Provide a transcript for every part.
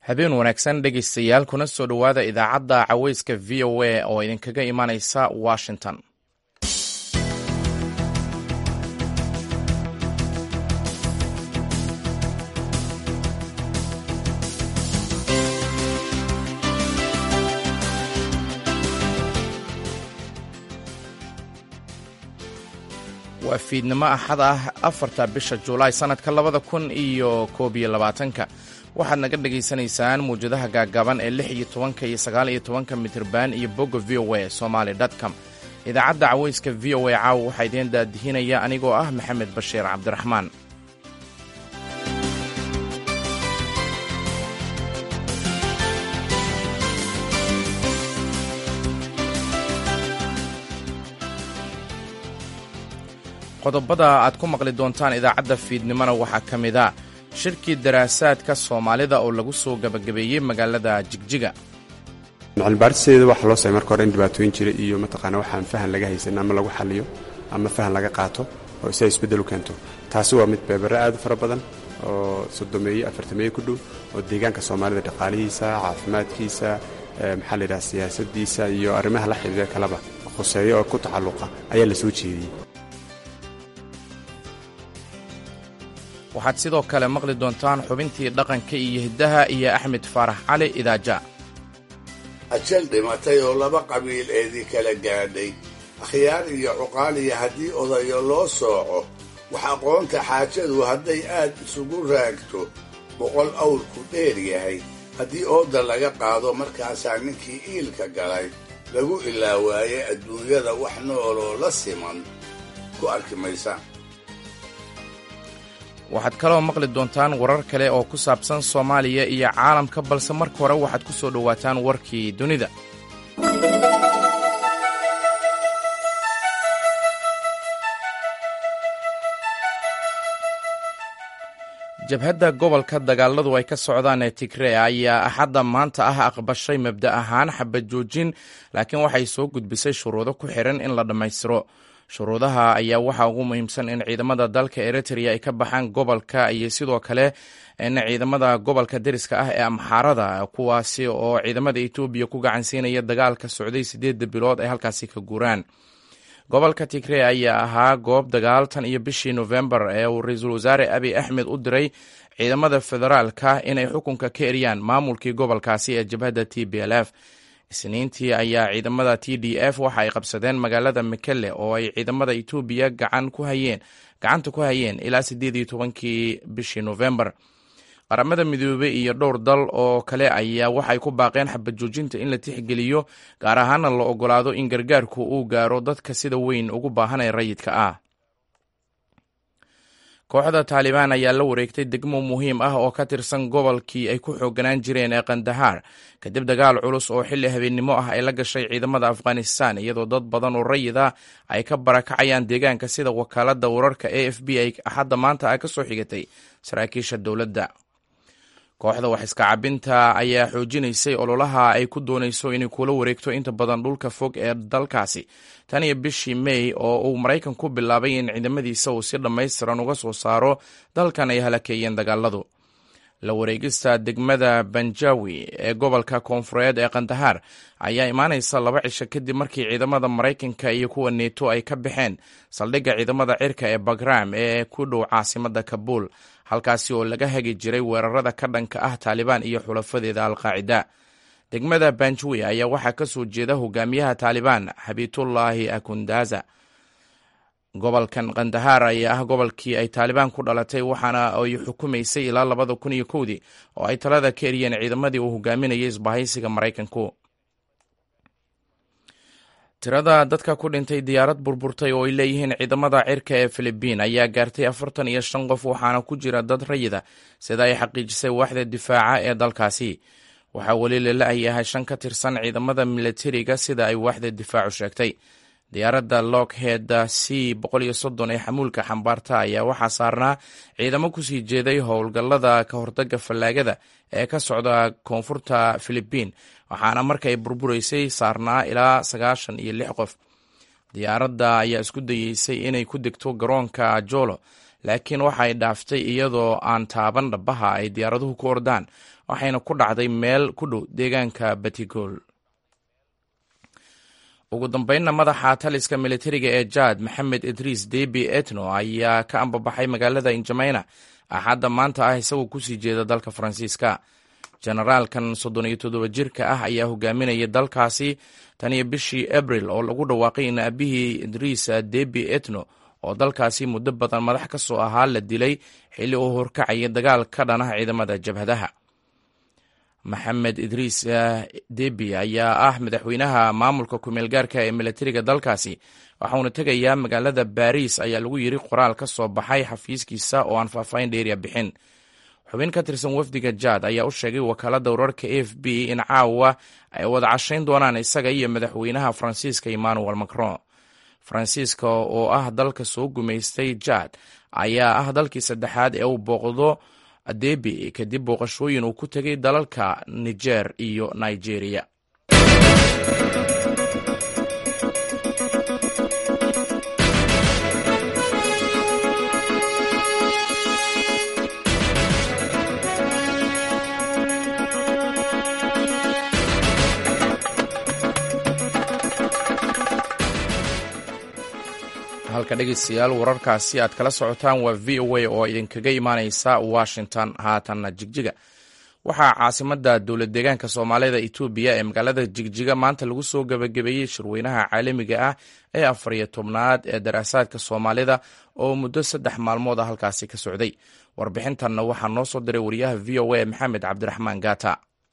habeen wanaagsan dhegaystayaal kuna soo dhowaada idaacadda caweyska v o a oo idinkaga imanaysa washington waa fiidnimo axad ah afarta bisha julaay sannadka labada kun iyo koob iyo labaatanka waxaad naga dhagaysanaysaan muwjadaha gaagaaban ee lix iyo tobanka iyo sagaal iyo tobanka mitirban iyo bogga v o a somaali com idaacadda caweyska v o a caawa waxaa idiin daadihinaya anigoo ah maxamed bashiir cabdiraxmaan qodobada aad ku maqli doontaan idaacadda fiidnimona waxaa ka mid a shirkii daraasaadka soomaalida oo lagu soo gabagabeeyey magaalada jigjiga cilmibaaristeeda waxaa loo samay marka hore in dhibaatooyin jira iyo mataqaana waxaan fahan laga haysan ama lagu xaliyo ama fahan laga qaato oo si ay isbeddel u keento taasi waa mid beebere aad u fara badan oo soddomeeye afartameeye ku dhow oo deegaanka soomaalida dhaqaalihiisa caafimaadkiisa maxaa la yidhaha siyaasadiisa iyo arrimaha la xidhiira kaleba khuseeyo oo ku tacalluqa ayaa la soo jeediyey waxaad sidoo kale maqli doontaan xubintii dhaqanka iyo hiddaha iyo axmed faarax cali idaaja ajal dhimatay oo laba qabiil eedii kala gaadhay akhyaar iyo cuqaaliya haddii odayo loo sooco wax aqoonta xaajadu hadday aad isugu raagto boqol awrku dheer yahay haddii ooda laga qaado markaasaa ninkii iilka galay lagu ilaawaaye adduunyada wax nooloo la siman ku arki maysa waxaad kaloo maqli doontaan warar kale oo ku saabsan soomaaliya iyo caalamka balse marka hore waxaad ku soo dhowaataan warkii dunida jabhadda gobolka dagaaladu ay ka socdaan ee tigree ayaa axadda maanta ah aqbashay mabda ahaan xabad joojin laakiin waxay soo gudbisay shuruudo ku xiran in la dhammaystiro shuruudaha ayaa waxaa ugu muhiimsan in ciidamada dalka eritrea ay ka baxaan gobolka iyo sidoo kale in ciidamada gobolka deriska ah ee amxaarada kuwaasi oo ciidamada etoobiya ku gacansiinaya dagaalka socday siddeedda bilood ay halkaasi ka guuraan gobolka tigree ayaa ahaa goob dagaal tan iyo bishii nofembar ee uu ra-iisul wasaare abiy axmed u diray ciidamada federaalka inay xukunka ka eriyaan maamulkii gobolkaasi ee jabhadda t b l f isniintii ayaa ciidamada t d f waxa ay qabsadeen magaalada mekelle oo ay ciidamada etoobiya gacan ku hayeen gacanta ku hayeen ilaa siddeed iyo tobankii bishii nofembar qaramada midoobey iyo dhowr dal oo kale ayaa waxay ku baaqeen xabad joojinta in la tixgeliyo gaar ahaana la ogolaado in gargaarku uu gaaro dadka sida weyn ugu baahan ee rayidka ah kooxda taalibaan ayaa la wareegtay degmo muhiim ah oo ka tirsan gobolkii ay ku xooganaan jireen ee kandahaar kadib dagaal culus oo xilli habeennimo ah ay la gashay ciidamada afghanistan iyadoo dad badan oo rayid ah ay ka barakacayaan deegaanka sida wakaaladda wararka a f b ay axadda maanta ah ka soo xigatay saraakiisha dowladda kooxda wax iska cabinta ayaa xoojinaysay ololaha ay ku doonayso inay kula wareegto inta badan dhulka fog ee dalkaasi tan iyo bishii may oo uu maraykan ku bilaabay in ciidamadiisa uu si dhammaystiran uga soo saaro dalkan ay halakeeyeen dagaaladu la wareegista degmada banjawi ee gobolka koonfureed ee kandahaar ayaa imaanaysa laba cisho kadib markii ciidamada maraykanka iyo kuwa neeto ay ka baxeen saldhigga ciidamada cirka ee bagram ee ku dhow caasimada kabuul halkaasi oo laga hagi jiray weerarada ka dhanka ah taalibaan iyo xulafadeeda alqaacida degmada banjawi ayaa waxaa ka soo jeeda hogaamiyaha taalibaan xabiitullaahi akundaza gobolkan kandahaar ayaa ah gobolkii ay taalibaan ku dhalatay waxaana ay xukumaysay ilaa labada kun iyo kowdii oo ay talada ka eriyeen ciidamadii uu hogaaminayay isbahaysiga maraykanku tirada dadka ku dhintay diyaarad burburtay oo ay leeyihiin ciidamada cirka ee filibiin ayaa gaartay afartan iyo shan qof waxaana ku jira dad rayida sida ay xaqiijisay waaxda difaaca ee dalkaasi waxaa weli lala-yahay shan ka tirsan ciidamada milatariga sida ay waaxda difaacu sheegtay diyaaradda lockheed c boqol iyo soddon ee xamuulka xambaarta ayaa waxaa saarnaa ciidamo kusii jeeday howlgallada ka hortaga fallaagada ee ka socda koonfurta filibiin waxaana markay burburaysay saarnaa ilaa sagaashan iyo lix qof diyaaradda ayaa isku dayeysay inay ku degto garoonka jolo laakiin waxay dhaaftay iyadoo aan taaban dhabaha ay diyaaraduhu ku ordaan waxayna ku dhacday meel ku dhow deegaanka batigol ugu dambeynna madaxa taliska militariga ee jaad maxamed idriis debi etno ayaa ka ambabaxay magaalada injameyna axadda maanta ah isagoo kusii jeeda dalka faransiiska generaalkan soddon iyo toddoba jirka ah ayaa hogaaminaya dalkaasi tan iyo bishii abril oo lagu dhawaaqay in aabihii idriis debi etno oo dalkaasi muddo badan madax ka soo ahaa la dilay xilli uu horkacaya dagaal ka dhanah ciidamada jabhadaha maxamed idriis debi ayaa ah madaxweynaha maamulka kumeel gaarka ee militariga dalkaasi waxauna tegayaa magaalada baariis ayaa lagu yiri qoraal ka soo baxay xafiiskiisa oo aan faahfaahin dheeriya bixin xubin ka tirsan wafdiga jaad ayaa u sheegay wakaalada wararka a f b in caawa ay wada cashayn doonaan isaga iyo madaxweynaha faransiiska emmanuel macron faransiiska oo ah dalka soo gumaystay jaad ayaa ah dalkii saddexaad ee uu booqdo debi kadib booqashooyin uu ku tegay dalalka niger iyo nigeria halka dhegeystayaal wararkaasi aad kala socotaan waa v o a oo idinkaga imaaneysa washington haatanna jigjiga waxaa caasimada dowlad deegaanka soomaalida etoobiya ee magaalada jigjiga maanta lagu soo gebagabeeyey shirweynaha caalamiga ah ee afar iyo tobnaad ee daraasaadka soomaalida oo muddo saddex maalmood a halkaasi ka socday warbixintanna waxaa noo soo diray wariyaha v o a maxamed cabdiraxmaan gaata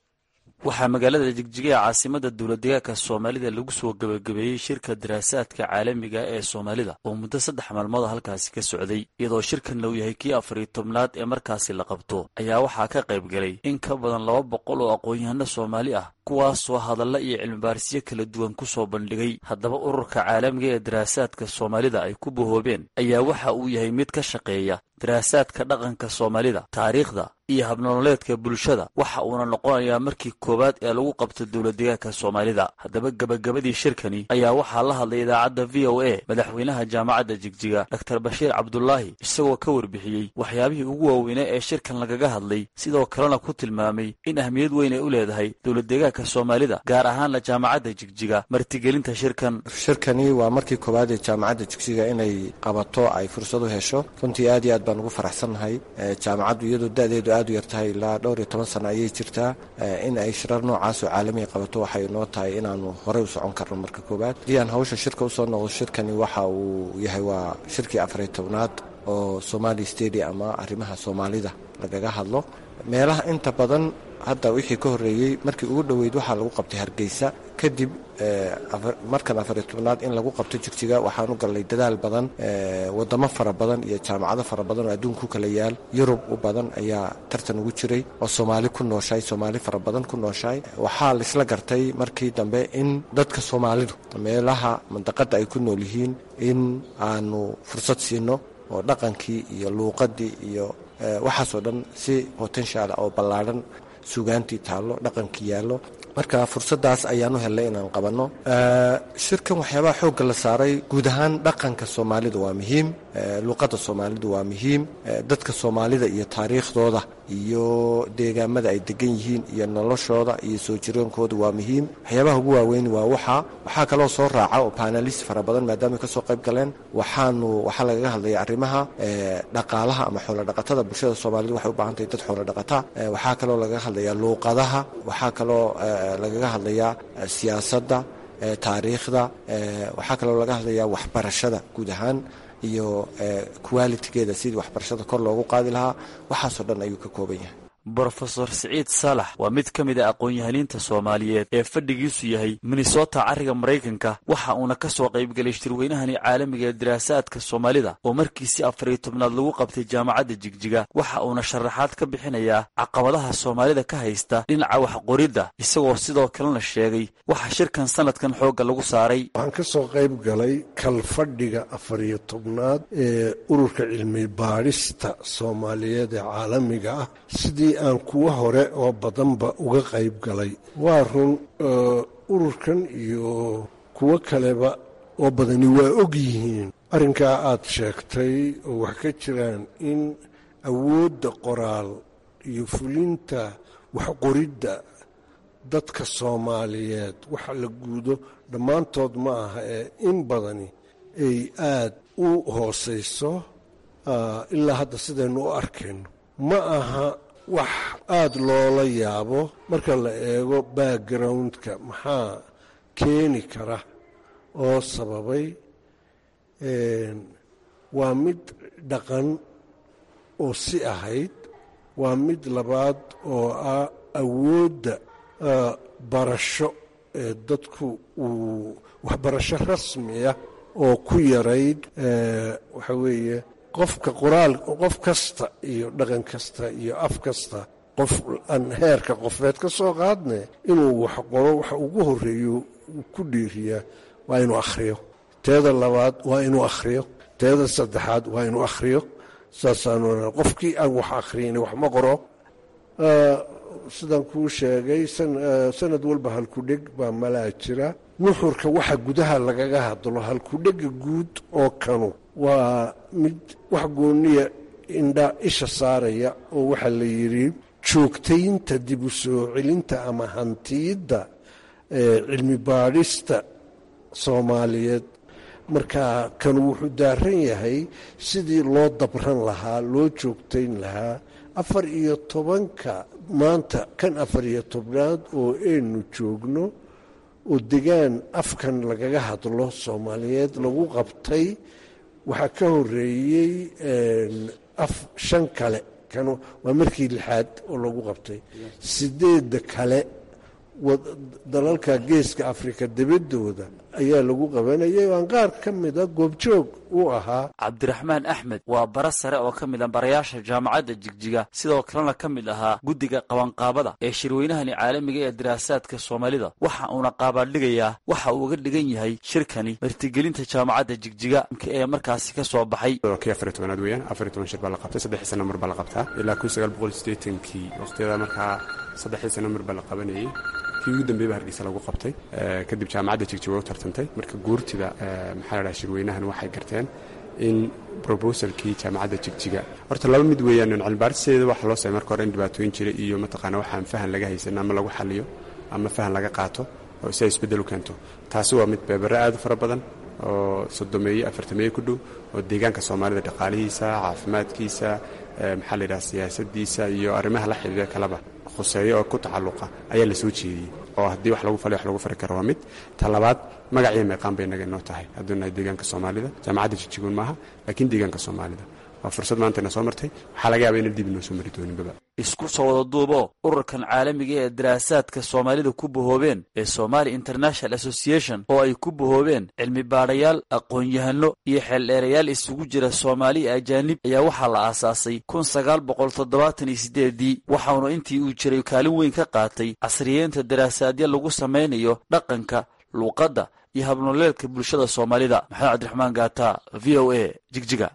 waxaa magaalada jigjiga ee caasimada dowladdeegaanka soomaalida lagu soo gebagabeeyey shirka daraasaadka caalamiga ee soomaalida oo muddo saddex maalmood halkaasi ka socday iyadoo shirkan uu yahay kii afariyo tobnaad ee markaasi la qabto ayaa waxaa ka qayb galay in ka badan laba boqol oo aqoon-yahano soomaali ah kuwaasoo hadalla iyo cilmibaarisyo kala duwan ku soo bandhigay haddaba ururka caalamiga ee daraasaadka soomaalida ay ku bahoobeen ayaa waxa uu yahay mid ka shaqeeya daraasaadka dhaqanka soomaalida taariikhda iyo habnololeedka bulshada waxa uuna noqonayaa markii koowaad ee lagu qabto dowladdeegaanka soomaalida haddaba gebagabadii shirkani ayaa waxaa la hadlay idaacadda v o a madaxweynaha jaamacadda jigjiga doktor bashiir cabdulaahi isagoo ka warbixiyey waxyaabihii ugu waaweynaa ee shirkan lagaga hadlay sidoo kalena ku tilmaamay in ahmiyad weyn ay u leedahay dowladdeegaanka soomaalida gaar ahaanna jaamacadda jigjiga martigelinta shirkan shirkani waa markii koowaad ee jaamacadda jigjiga inay qabato ay fursad u hesho runtii aad iyo aad baan ugu faraxsannahay jaamacaddu iyadoo da-deedu aad u yartahay ilaa dhowr iyo toban sano ayay jirtaa in ay shirar noocaasoo caalamiga qabato waxay noo tahay inaanu horey u socon karno marka koowaad haddii aan hawsha shirka usoo noqdo shirkani waxa uu yahay waa shirkii afariyo tobnaad oo somali stadium ama arrimaha soomaalida lagaga hadlo meelaha inta badan hadda wixii ka horreeyey markii ugu dhoweyd waxaa lagu qabtay hargeysa kadib markan afariyo tobnaad in lagu qabto jigjiga waxaan u gallay dadaal badan wadamo fara badan iyo jaamacado fara badan oo adduunku kala yaal yurub u badan ayaa tartan ugu jiray oo soomaali ku nooshahay soomaali fara badan ku nooshahay waxaa laisla gartay markii dambe in dadka soomaalidu meelaha mandaqadda ay ku nool yihiin in aanu fursad siino oo dhaqankii iyo luuqadii iyo waxaasoo dhan si potential oo ballaadhan sugaantii taallo dhaqankii yaallo marka fursadaas ayaanu helnay inaan qabanno shirkan waxyaabaha xoogga la saaray guud ahaan dhaqanka soomaalida waa muhiim luuqadda soomaalidu waa muhiim dadka soomaalida iyo taariikhdooda iyo deegaamada ay degan yihiin iyo noloshooda iyo soo jiroonkooda waa muhiim waxyaabaha ugu waaweyn waa waxa waxaa kaloo soo raaca oo panalist fara badan maadaama kasoo qayb galeen waxaanu waxaa lagaga hadlaya arrimaha dhaqaalaha ama xoolodhaqatada bulshada soomaalida waxay u baahan tahay dad xoolodhaqata waxaa kaloo lagaga hadlaya luuqadaha waxaa kaloo lagaga hadlayaa siyaasadda taariikhda waxaa kaloo laga hadlayaa waxbarashada guud ahaan iyo qualitigeeda sidii waxbarashada kor loogu qaadi lahaa waxaasoo dhan ayuu ka kooban yahay brofesor siciid saalax waa mid ka mid a aqoon-yahaniinta soomaaliyeed ee fadhigiisu yahay minnesota carriga maraykanka waxa uuna ka soo qaybgelay shirweynahani caalamiga ee daraasaadka soomaalida oo markiisi afariyo tobnaad lagu qabtay jaamacadda jigjiga waxa uuna sharaxaad ka bixinayaa caqabadaha soomaalida ka haysta dhinaca waxqoridda isagoo sidoo kalena sheegay waxa shirkan sanadkan xoogga lagu saaray waxaan ka soo qayb galay kalfadhiga afariyo tobnaad ee ururka cilmi baadhista soomaaliyeed ee caalamiga ah sidii aan kuwa hore oo badanba uga qayb galay waa run ururkan iyo kuwo kaleba oo badani waa og yihiin arrinkaa aad sheegtay oo wax ka jiraan in awoodda qoraal iyo fulinta waxqoridda dadka soomaaliyeed waxa la guudo dhammaantood ma aha ee in badani ay aad u hoosayso ilaa hadda sidaynu u arkayno ma aha wax aada loola yaabo marka la eego backgroundka maxaa keeni kara oo sababay waa mid dhaqan oo si ahayd waa mid labaad oo ah awoodda barasho ee dadku uu waxbarasho rasmiya oo ku yarayd waxa weeye qofka qoraal qof kasta iyo dhaqan kasta iyo af kasta qof aan heerka qofeed ka soo qaadne inuu wax qoro waxa ugu horeeyo uu ku dhiiriyaa waa inuu akhriyo teeda labaad waa inuu akhriyo teeda saddexaad waa inuu akhriyo saasaanu qofkii aan wax akhriyni wax ma qoro sidaan kuu sheegay sanad walba halkudheg baa malaa jira nuxurka waxa gudaha lagaga hadlo halkudhega guud oo kanu waa mid wax gooniya indha isha saaraya oo waxaa la yidhi joogtaynta dib u soo celinta ama hantiyidda cilmi baadhista soomaaliyeed marka kanu wuxuu daaran yahay sidii loo dabran lahaa loo joogtayn lahaa afar iyo tobanka maanta kan afar iyo tobnaad oo aynu joogno oo degaan afkan lagaga hadlo soomaaliyeed lagu qabtay waxaa ka horeeyey af shan kale kan waa markii lixaad oo lagu qabtay sideedda kale dalalka geeska afrika debadooda ayaa lagu qabanayay aan qaar ka mida goobjoog u ahaa cabdiraxmaan axmed waa bara sare oo ka mid a barayaasha jaamacadda jigjiga sidoo kalena ka mid ahaa guddiga qabanqaabada ee shirweynahani caalamiga ee daraasaadka soomaalida waxa uuna qaabaadhigayaa waxa uu uga dhigan yahay shirkani martigelinta jaamacadda jigjiga ee markaasi ka soo baxay kii afar iyo tobanaad weeyaan afar iyo toban shir baa la qabtay saddexii sano mar baa la qabtaa ilaa kun sagaal boqol siddeetankii waqtiyada markaa saddexii sano mar baa la qabanayay kii ugu dambeey ba hargeysa lagu qabtay kadib jaamacadda jigjiga u tartantay marka guurtida maxaa la dhaha shirweynahan waxay garteen in brobosalkii jaamacadda jigjiga horta laba mid weeyaan cilmibaaristeeda waxa loo samay marka hore in dhibaatooyin jira iyo mataqaana waxaan fahan laga haysan ama lagu xaliyo ama fahan laga qaato oo si ay isbeddel u keento taasi waa mid beebare aad u fara badan oo sodomeeye afartameeye ku dhow oo deegaanka soomaalida dhaqaalihiisa caafimaadkiisa maxaa la yidhaha siyaasadiisa iyo arrimaha la xidhiidha kaleba khuseeyo oo ku tacalluqa ayaa la soo jeediyey oo haddii wax lagu falay wax lagu fari karo waa mid ta labaad magaciyo meeqaan bay inaga inoo tahay hadduu nahay deegaanka soomaalida jaamacadda jijiguun maaha laakiin deegaanka soomaalida waa fursad maanta ina soo martay waxaa laga yaaba ina dib inoo soo mari dooninbaba isku soo wada duubo ururkan caalamiga ee daraasaadka soomaalida ku bahoobeen ee somali international association oo ay ku bahoobeen cilmi baadhayaal aqoon-yahano iyo xeeldheerayaal isugu jira soomaali ajaanib ayaa waxaa la aasaasay kun sagaal boqol toddobaatan iyo sideedii waxauna intii uu jiray kaalin weyn ka qaatay casriyeenta daraasaadya lagu samaynayo dhaqanka luuqadda iyo habnoleelka bulshada soomaalida maxamed cabdiraxmaan gaata v o a jigjiga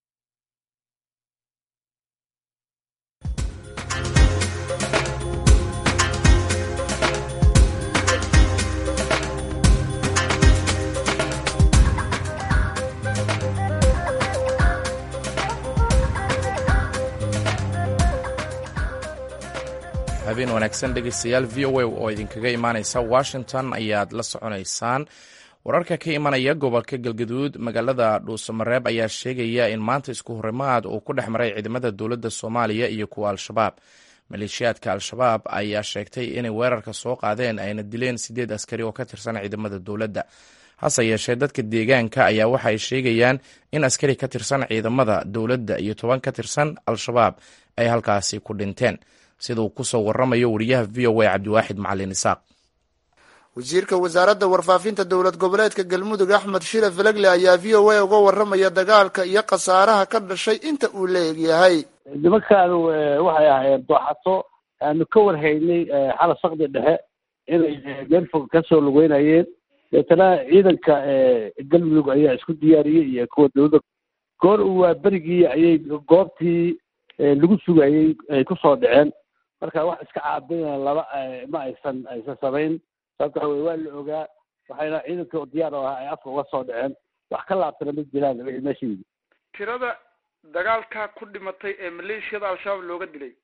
habeen wanaagsan dhegeystayaal v o a oo idinkaga imaaneysa washington ayaad la soconaysaan wararka ka imanaya gobolka galgaduud magaalada dhuusamareeb ayaa sheegaya in maanta isku horimaad uu ku dhex maray ciidamada dowladda soomaaliya iyo kuwa al-shabaab maleeshiyaadka al-shabaab ayaa sheegtay inay weerarka soo qaadeen ayna dileen sideed askari oo ka tirsan ciidamada dowladda hase yeeshee dadka deegaanka ayaa waxa ay sheegayaan in askari ka tirsan ciidamada dowladda iyo toban ka tirsan al-shabaab ay halkaasi ku dhinteen siduu kusoo waramayo wariyaha v o a cabdiwaaxid macalin isaaq wasiirka wasaaradda warfaafinta dowlad goboleedka galmudug axmed shire felegle ayaa v o a uga waramaya dagaalka iyo khasaaraha ka dhashay inta uu la egyahay nimankaanu waxay ahaayeen dooxato aanu ka warhaynay xala sakdi dhexe inay meel fog kasoo lugeynayeen deetana ciidanka galmudug ayaa isku diyaariyey iyo kuwa dowladda goor waa berigii ayay goobtii lagu sugayey ay kusoo dhaceen marka wax iska caabina laba ma aysan aysan samayn sababta waxa weye waa la ogaa waxayna ciidanka diyaar oo ahaa ay afka uga soo dhaceen wax ka laabtana ma jiraan wixii meesha yidi tirada dagaalka ku dhimatay ee maleeshiyada al-shabaab looga dilay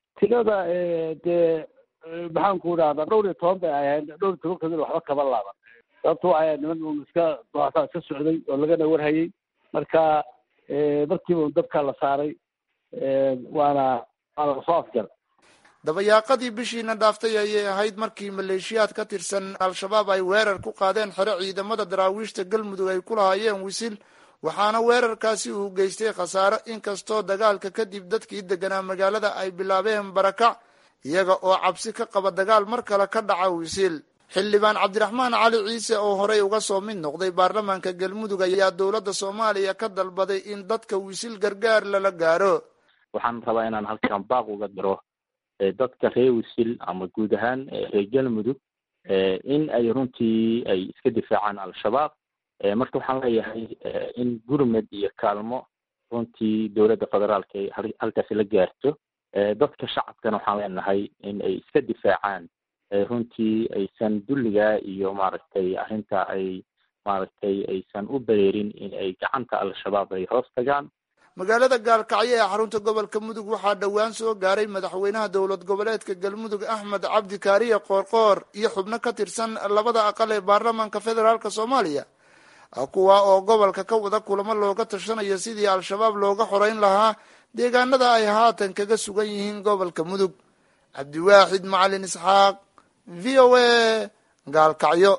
tirada dee maxaan ku idhahdaa dhowr iyo toban bay ahayd dhowr iyo toban kamid waxba kaba laaban sababto waxay niman un iska dooxataa iska socday oo lagana warhayay marka markiiba un dabka la saaray waana waana lasoo afjar dabayaaqadii bishiina dhaaftay ayay ahayd markii maleeshiyaad ka tirsan al-shabaab ay weerar ku qaadeen xero ciidamada daraawiishta galmudug ay ku lahaayeen wisil waxaana weerarkaasi uu geystay khasaaro inkastoo dagaalka kadib dadkii deganaa magaalada ay bilaabeen barakac iyaga oo cabsi ka qaba dagaal mar kale ka dhaca wisil xildhibaan cabdiraxmaan cali ciise oo horey uga soo mid noqday baarlamaanka galmudug ayaa dowladda soomaaliya ka dalbaday in dadka wisil gargaar lala gaaro waxaan rabaa inaan halkan baaq uga diro dadka reer wisil ama guud ahaan reer galmudug in ay runtii ay iska difaacaan al-shabaab marka waxaan leeyahay in gurmed iyo kaalmo runtii dowladda federaalka ay halkaasi la gaarto dadka shacabkana waxaan leenahay in ay iska difaacaan runtii aysan dulligaa iyo maaragtay arrinta ay maaragtay aysan u bereerin in ay gacanta al-shabaab ay hoos tagaan magaalada gaalkacyo ee xarunta gobolka mudug waxaa dhowaan soo gaaray madaxweynaha dowlad goboleedka galmudug axmed cabdi kaariye qoorqoor iyo xubno ka tirsan labada aqal ee baarlamaanka federaalk soomaaliya kuwa oo gobolka ka wada kulamo looga tashanayo sidii al-shabaab looga xoreyn lahaa deegaanada ay haatan kaga sugan yihiin gobolka mudug cabdiwaaxid macalin isxaaq v o a gaalkacyo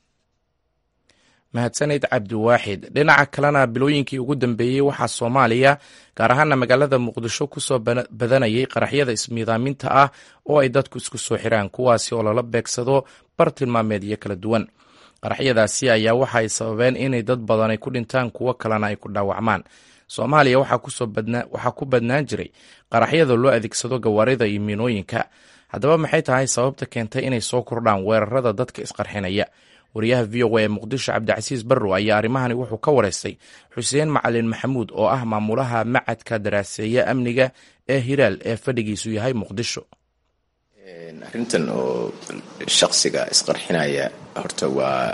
mahadsanid cabdiwaaxid dhinaca kalena bilooyinkii ugu dambeeyey waxaa soomaaliya gaar ahaana magaalada muqdisho kusoo badanayay qaraxyada ismiidaaminta ah oo ay dadku isku soo xiraan kuwaasi oo lala beegsado bar tilmaameedyo kala duwan qaraxyadaasi ayaa waxa ay sababeen inay dad badan ay ku dhintaan kuwo kalena ay ku dhaawacmaan soomaaliya waxaa ku badnaan jiray qaraxyada loo adeegsado gawaarida iyo miinooyinka haddaba maxay tahay sababta keentay inay soo kordhaan weerarada dadka isqarxinaya wariyaha v o a ee muqdisho cabdicasiis barrow ayaa arrimahani wuxuu ka wareystay xuseen macalin maxamuud oo ah maamulaha macadka daraaseeya amniga ee hiraal ee fadhigiisu yahay muqdisho arrintan oo shaksiga isqarxinaya horta waa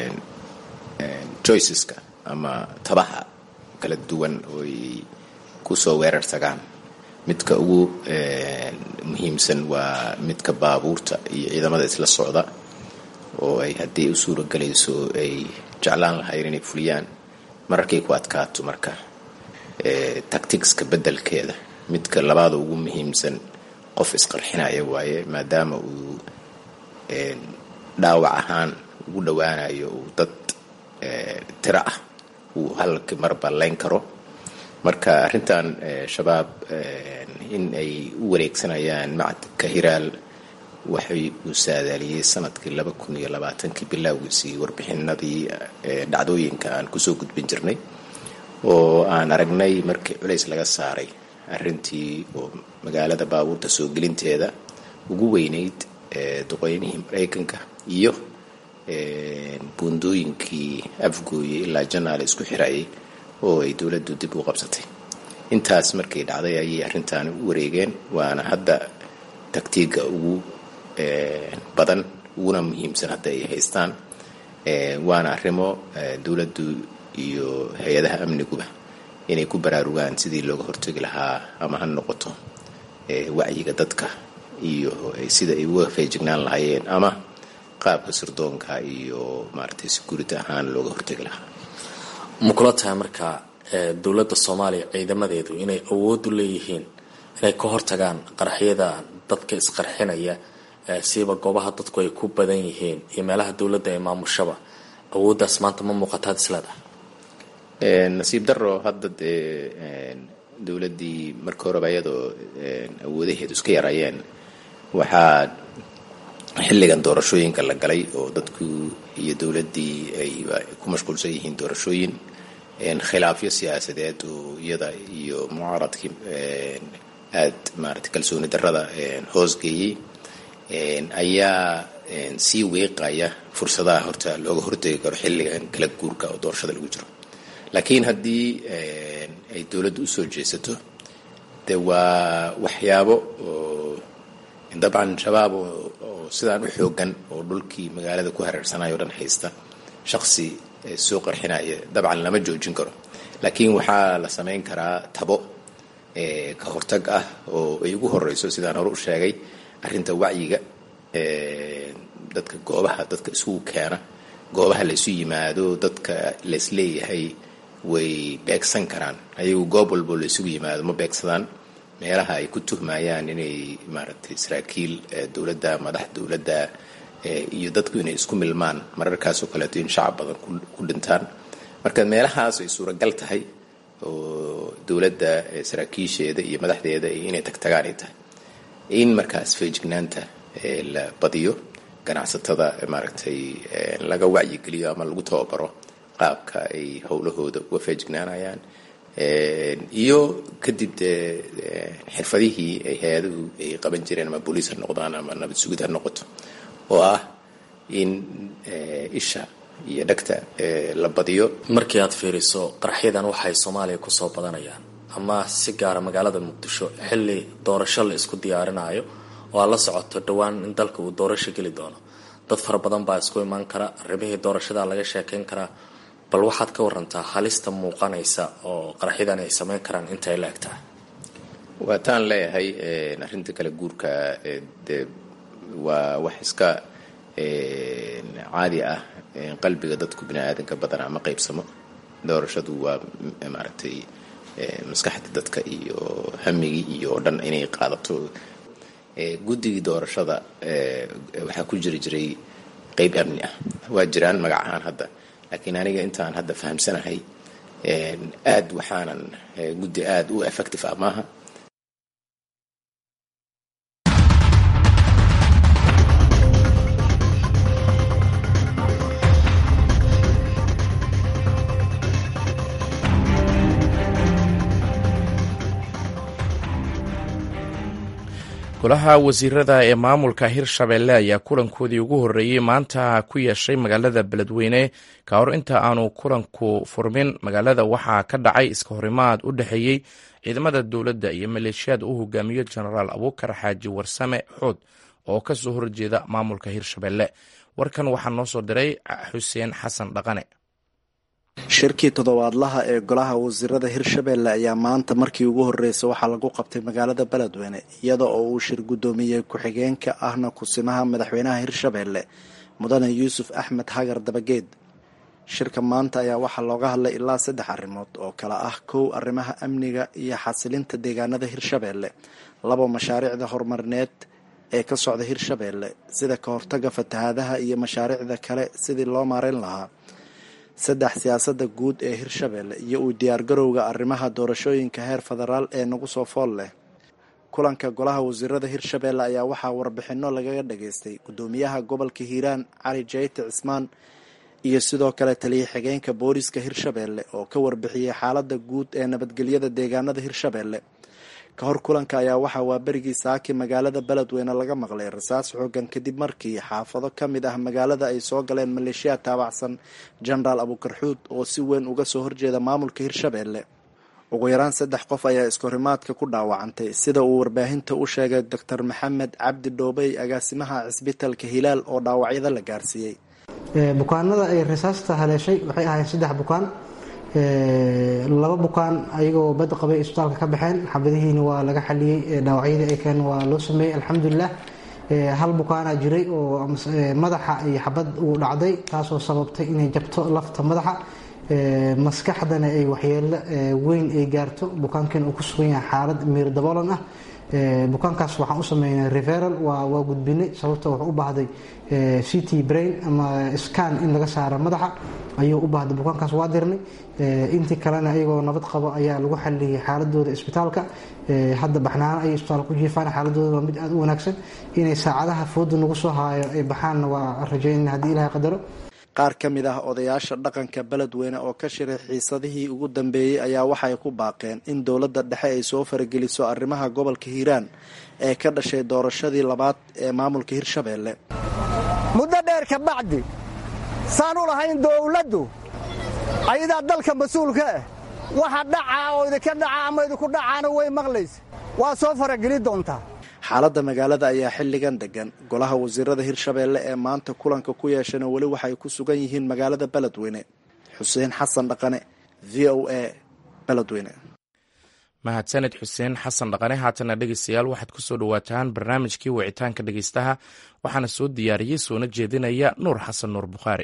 choiceska ama tabaha kala duwan ooy kusoo weerar tagaan midka ugu muhiimsan waa midka baabuurta iyo ciidamada isla socda oo ay haddii u suura galayso ay jeclaan lahayen inay fuliyaan mararkay ku adkaato marka tacticska beddelkeeda midka labaada ugu muhiimsan qof isqarxinaya waaye maadaama uu dhaawac ahaan ugu dhowaanayo uu dad tiro ah uu halki marba layn karo marka arrintan shabaab in ay u wareegsanayaan macadka hiraal waxay uu saadaaliyey sanadkii laba kun iyo labaatankii bilowgiisii warbixinadii dhacdooyinka aan kusoo gudbin jirnay oo aan aragnay markii culays laga saaray arrintii oo magaalada baabuurta soo gelinteeda ugu weyneyd duqeynihii maraykanka iyo buundooyinkii afgooye ilaa janaale isku xirayay oo ay dowladdu dib u qabsatay intaas markay dhacday ayay arrintan u wareegeen waana hadda taktiiga ugu badan uguna muhiimsan hadda ay haystaan waana arrimo dowladdu iyo hay-adaha amniguba inay ku baraarugaan sidii looga hortegi lahaa ama ha noqoto wacyiga dadka iyo sida ay uga feejignaan lahaayeen ama qaabka sirdoonka iyo maaragtay security ahaan looga hortegi lahaa ma kula tahay marka dowladda soomaaliya ciidamadeedu inay awood u leeyihiin inay ka hortagaan qaraxyada dadka isqarxinaya siiba goobaha dadku ay ku badan yihiin iyo meelaha dowladda ee maamushaba awooddaas maanta ma muuqataad isleedahay nasiib daro hadda dee dowladdii marka horeba iyadoo awoodaheedu iska yarayeen waxaa xilligan doorashooyinka la galay oo dadku iyo dowladdii ay ku mashquulsan yihiin doorashooyin khilaafyo siyaasadeed oo iyada iyo mucaaradkii aad maarata kalsooni darrada hoosgeeyey ayaa sii weeqaya fursadaha horta looga hortegi karo xilligan kala guurka oo doorashada lagu jiro laakiin haddii ay dowladdu usoo jeesato de waa waxyaabo oo dabcan shabaab oo sidaan u xoogan oo dhulkii magaalada ku hareersanaya o dhan haysta shaqsi soo qarxinaya dabcan lama joojin karo laakiin waxaa la samayn karaa tabo ka hortag ah oo ay ugu horeyso sidaan hore u sheegay arrinta wacyiga dadka goobaha dadka isugu keena goobaha la isu yimaado dadka laisleeyahay way beegsan karaan ayagu goob walbo la isugu yimaado ma beegsadaan meelaha ay ku tuhmayaan inay maaragtay saraakiil dowladda madax dowladda iyo dadku inay isku milmaan mararkaasoo kaleeto in shacab badan ku dhintaan marka meelahaas ay suuragal tahay oo dowladda saraakiisheeda iyo madaxdeeda inay tagtagaan ay tahay in markaas feejignaanta la badiyo ganacsatada maaragtay laga wacyigeliyo ama lagu tababaro qaabka ay howlahooda uga feejignaanayaan iyo kadib dee xirfadihii ay hay-aduhu ay qaban jireen ama booliis ha noqdaan ama nabad sugid ha noqoto oo ah in isha iyo dhegta la badiyo markii aad fiiriso qaraxyadan waxay soomaaliya kusoo badanayaan ama si gaara magaalada muqdisho xilli doorasho la isku diyaarinayo oo aad la socoto dhowaan in dalka uu doorasho geli doono dad fara badan baa isku imaan kara arrimihii doorashada laga sheekayn karaa bal waxaad ka warantaa halista muuqanaysa oo qaraxyadan ay sameyn karaan inta ay la eg tahay waa taan leeyahay arrinta kale guurka de waa wax iska caadi ah qalbiga dadku bini aadanka badanaa ma qaybsamo doorashadu waa maaragtay maskaxda dadka iyo hamigii iyo o dhan inay qaadato guddigii doorashada waxaa ku jiri jiray qeyb amni ah waa jiraan magac ahaan hadda laakiin aniga intaan hadda fahamsanahay aad waxaanan guddi aada u effective ah maaha golaha wasiirada ee maamulka hirshabelle ayaa kulankoodii ugu horreeyey maanta ku yeeshay magaalada beledweyne ka hor inta aanu kulanku furmin magaalada waxaa ka dhacay iska horimaad u dhexeeyey ciidamada dowladda iyo maleeshiyaad uu hogaamiyo jenaraal abuukar xaaji warsame xood oo ka soo horjeeda maamulka hirshabelle warkan waxaa noo soo diray xuseen xasan dhaqane shirkii toddobaadlaha ee golaha wasiirada hirshabelle ayaa maanta markii ugu horreysay waxaa lagu qabtay magaalada beledweyne iyada oo uu shir guddoomiyey ku-xigeenka ahna kusimaha madaxweynaha hirshabelle mudane yuusuf axmed hagar dabageed shirka maanta ayaa waxaa looga hadlay ilaa saddex arrimood oo kale ah kow arrimaha amniga iyo xasilinta deegaanada hirshabelle labo mashaariicda horumarineed ee ka socda hirshabelle sida ka hortaga fatahaadaha iyo mashaariicda kale sidii loo maareyn lahaa saddex siyaasada guud ee hirshabelle iyo uu diyaargarowga arrimaha doorashooyinka heer federaal ee nagu soo fool leh kulanka golaha wasiirada hirshabelle ayaa waxaa warbixino lagaga dhageystay gudoomiyaha gobolka hiiraan cali jayte cismaan iyo sidoo kale taliya xigeenka booliska hirshabelle oo ka warbixiyey xaalada guud ee nabadgelyada deegaanada hirshabelle ka hor kulanka ayaa waxaa waaberigii saaki magaalada beledweyne laga maqlay rasaas xoogan kadib markii xaafado ka mid ah magaalada ay soo galeen maleeshiyaad taabacsan jenaraal abuukarxuud oo si weyn uga soo horjeeda maamulka hirshabelle ugu yaraan saddex qof ayaa iskahorimaadka ku dhaawacantay sida uu warbaahinta u sheegay doctor maxamed cabdi dhoobey agaasimaha cisbitalka hilaal oo dhaawacyada la gaarsiiyey bukaanada ay rasaasta haleeshay waxay ahaayeen saddex bukaan laba bukaan ayagoo bad qabay isbitaalka ka baxeen xabadihiina waa laga xaliyey dhaawacyadii ay keen waa loo sameeyey alxamdulilah hal bukaana jiray oo madaxa iyo xabad uu dhacday taasoo sababtay inay jabto lafta madaxa maskaxdana ay waxyeelo weyn ay gaarto bukaankan uu ku sugan yahay xaalad miir daboolan ah bukaankaas waxaan u sameynay referal waa gudbinay sababta wuxuu u baahday c t brain ama scan in laga saaro madaxa ayuu u baahday bukaankaas waa dirnay intii kalena iyagoo nabad qabo ayaa lagu xaliyey xaaladooda isbitaalka hadda baxnaano ayay isbitaalka ku jiifaan xaaladooda waa mid aada u wanaagsan inay saacadaha fooda nagu soo haayo ay baxaanna waa rajaynana haddii ilahay qadaro qaar ka mid ah odayaasha dhaqanka beledweyne oo ka shiray xiisadihii ugu dambeeyey ayaa waxay ku baaqeen in dowladda dhexe ay soo farageliso arrimaha gobolka hiiraan ee ka dhashay doorashadii labaad ee maamulka hirshabelle muddo dheer ka bacdi saan u lahayn dowladdu ayadaa dalka mas-uulka ah waxa dhacaa oo idinka dhaca ama idinku dhacaana way maqlaysa waa soo farageli doontaa xaaladda magaalada ayaa xilligan degan golaha wasiirada hirshabelle ee maanta kulanka ku yeeshana weli waxay ku sugan yihiin magaalada beledweyne xuseen xasan dhaqane v o a beledweyne mahadsaned xuseen xasan dhaqane haatana dhegeystayaal waxaad ku soo dhowaataan barnaamijkii wicitaanka dhegeystaha waxaana soo diyaariyey soona jeedinaya nuur xasan nuur bukhaari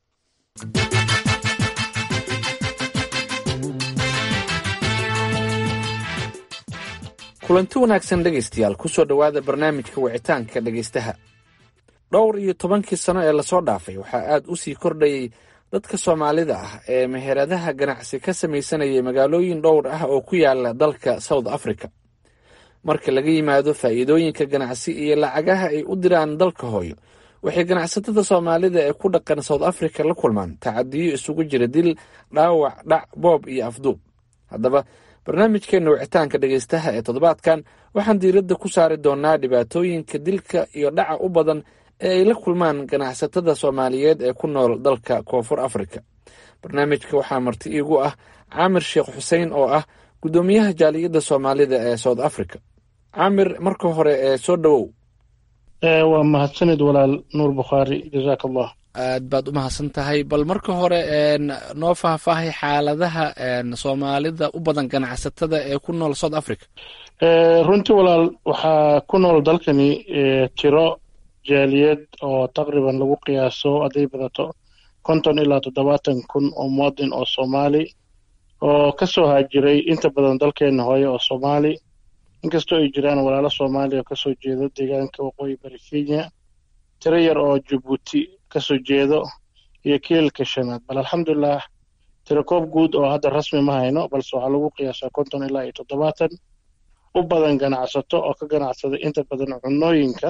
kulanti wanaagsan dhegaystayaal ku soo dhowaada barnaamijka wicitaanka dhegaystaha dhowr iyo tobankii sano ee lasoo dhaafay waxaa aad u sii kordhayay dadka soomaalida ah ee meheradaha ganacsi ka samaysanayay magaalooyin dhowr ah oo ku yaala dalka south africa marka laga yimaado faa'iidooyinka ganacsi iyo lacagaha ay u diraan dalka hooyo waxay ganacsatada soomaalida ee ku dhaqan south africa la kulmaan tacadiyo isugu jira dil dhaawac dhac boob iyo afduub haddaba barnaamijkeena wicitaanka dhegaystaha ee toddobaadkan waxaan diiradda ku saari doonaa dhibaatooyinka dilka iyo dhaca u badan ee ay la kulmaan ganacsatada soomaaliyeed ee ku nool dalka koonfur africa barnaamijka waxaa marti iigu ah caamir sheekh xuseen oo ah guddoomiyaha jaaliyadda soomaalida ee south africa caamir marka hore ee soo dhowow waa mahadsanid walaal nuur bukhaari jazaak allah aad baad u mahadsan tahay bal marka hore noo faahfaahay xaaladaha soomaalida u badan ganacsatada ee ku nool south africa runtii walaal waxaa ku nool dalkani tiro jaaliyad oo taqriban lagu qiyaaso hadday badato konton ilaa toddobaatan kun oo muwadin oo soomaali oo ka soo haajiray inta badan dalkeena hooye oo soomaali inkastoo ay jiraan walaalo soomaaliya oo kasoo jeedo deegaanka waqooyi bari kenya tiro yar oo jabuuti kasoo jeedo iyo kiilka shanaad bal alxamdulilah tiro koob guud oo hadda rasmi ma hayno balse waxaa lagu qiyaasaa konton ilaa iyo toddobaatan u badan ganacsato oo ka ganacsada inta badan cunooyinka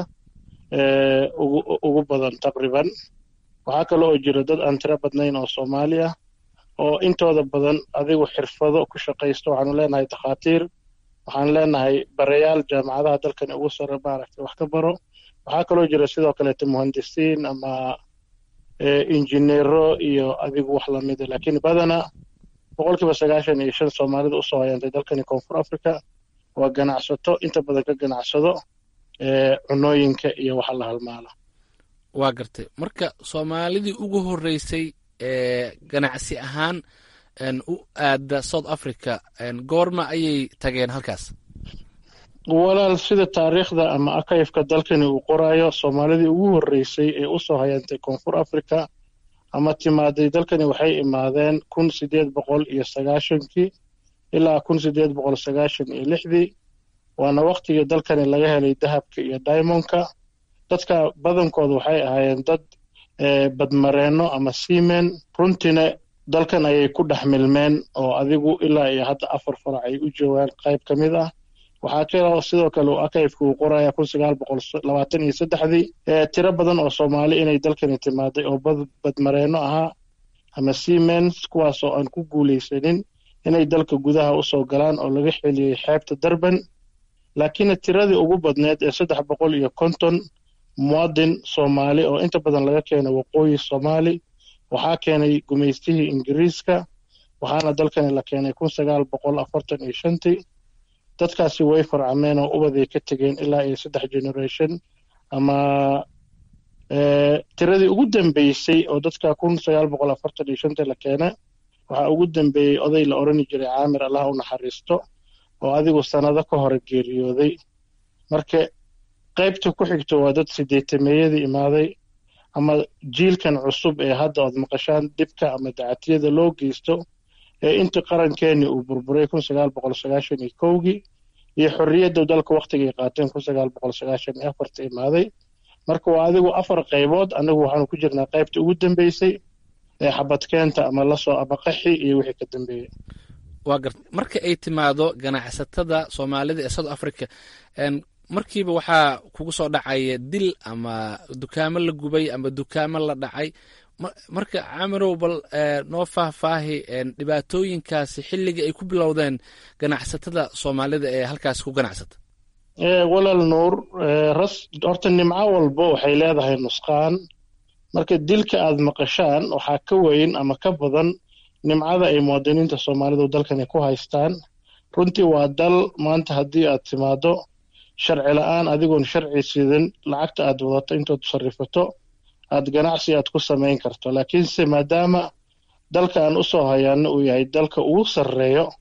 ugu badan taqriban waxaa kale oo jira dad aan tiro badnayn oo soomaali ah oo intooda badan adigu xirfado ku shaqaysto waxaanu leenahay takhaatiir waxaan leenahay barayaal jaamacadaha dalkani ugu sare maaragtay wax ka baro waxaa kaloo jira sidoo kaleeto muhandisiin ama injineero iyo adigu wax lamida laakiin badana boqolkiiba sagaashan iyo shan soomaalida usoo hayaantay dalkani koonfur africa waa ganacsato inta badan ka ganacsado cunooyinka iyo waxa la halmaala waa gartay marka soomaalidii ugu horeysay ee ganacsi ahaan u aada south africa goorma ayay tageen halkaas walaal sida taariikhda ama akayfka dalkani uu qoraayo soomaalidii ugu horreysay ee usoo hayantay koonfur africa ama timaaday dalkani waxay imaadeen kun sideed boqol iyo sagaashankii ilaa kun sideed boqol sagaashan iyo lixdii waana waktigii dalkani laga helay dahabka iyo diamondka dadka badankooda waxay ahaayeen dad badmareenno ama seamen runtiina dalkan ayay ku dhex milmeen oo adigu ilaa iyo hadda afar farac ay u joogaan qayb ka mid ah waxaa kaloo sidoo kale uu akayfka uu qoraya kun sagaal boqol labaatan iyo saddexdii tiro badan oo soomaali inay dalkani timaaday oo badmareenno ahaa ama seamens kuwaasoo aan ku guulaysanin inay dalka gudaha usoo galaan oo laga xeliyey xeebta durban laakiin tiradii ugu badneed ee saddex boqol iyo konton muwadin soomaali oo inta badan laga keenay waqooyi soomaali waxaa keenay gumaystihii ingiriiska waxaana dalkani la keenay kun sagaal boqol afartan iyo shantii dadkaasi way farcameen oo ubaday ka tegeen ilaa iyo saddex generation ama tiradii ugu dambeysay oo dadka kun sagaal boqol afartan iyo shantii la keena waxaa ugu dambeeyey oday la odhani jiray caamir allah u naxariisto oo adigu sannado ka hore geeriyooday marka qaybta ku xigto waa dad sideetameeyadii imaaday ama jiilkan cusub ee hadda ood maqashaan dhibka ama dacatiyada loo geysto ee intii qarankeeni uu burburay kun sagaal boqol sagaashan iyo kowgii iyo xorriyadda dalka waktigay qaateen kun sagaal boqol sagaashan iyo afarta imaaday marka waa adigu afar qaybood anagu waxaanu ku jirnaa qaybta ugu dambeysay ee xabadkeenta ama lasoo ama qaxi iyo wixii ka dambeeyey waa garta marka ay timaado ganacsatada soomaalida ee south africa markiiba waxaa kugu soo dhacaya dil ama dukaamo la gubay ama dukaamo la dhacay marka camirow bal noo faahfaahi dhibaatooyinkaasi xilligii ay ku bilowdeen ganacsatada soomaalida ee halkaas ku ganacsata walaal nuur ras horta nimco walbo waxay leedahay nusqaan marka dilka aad maqashaan waxaa ka weyn ama ka badan nimcada ay muwaadiniinta soomaalidu dalkani ku haystaan runtii waa dal maanta haddii aad timaado sharci la-aan adigoon sharci sidan lacagta aad wadato intood sarifato aad ganacsi aad ku samayn karto laakiinse maadaama dalka aan usoo hayaano uu yahay dalka ugu sarreeyo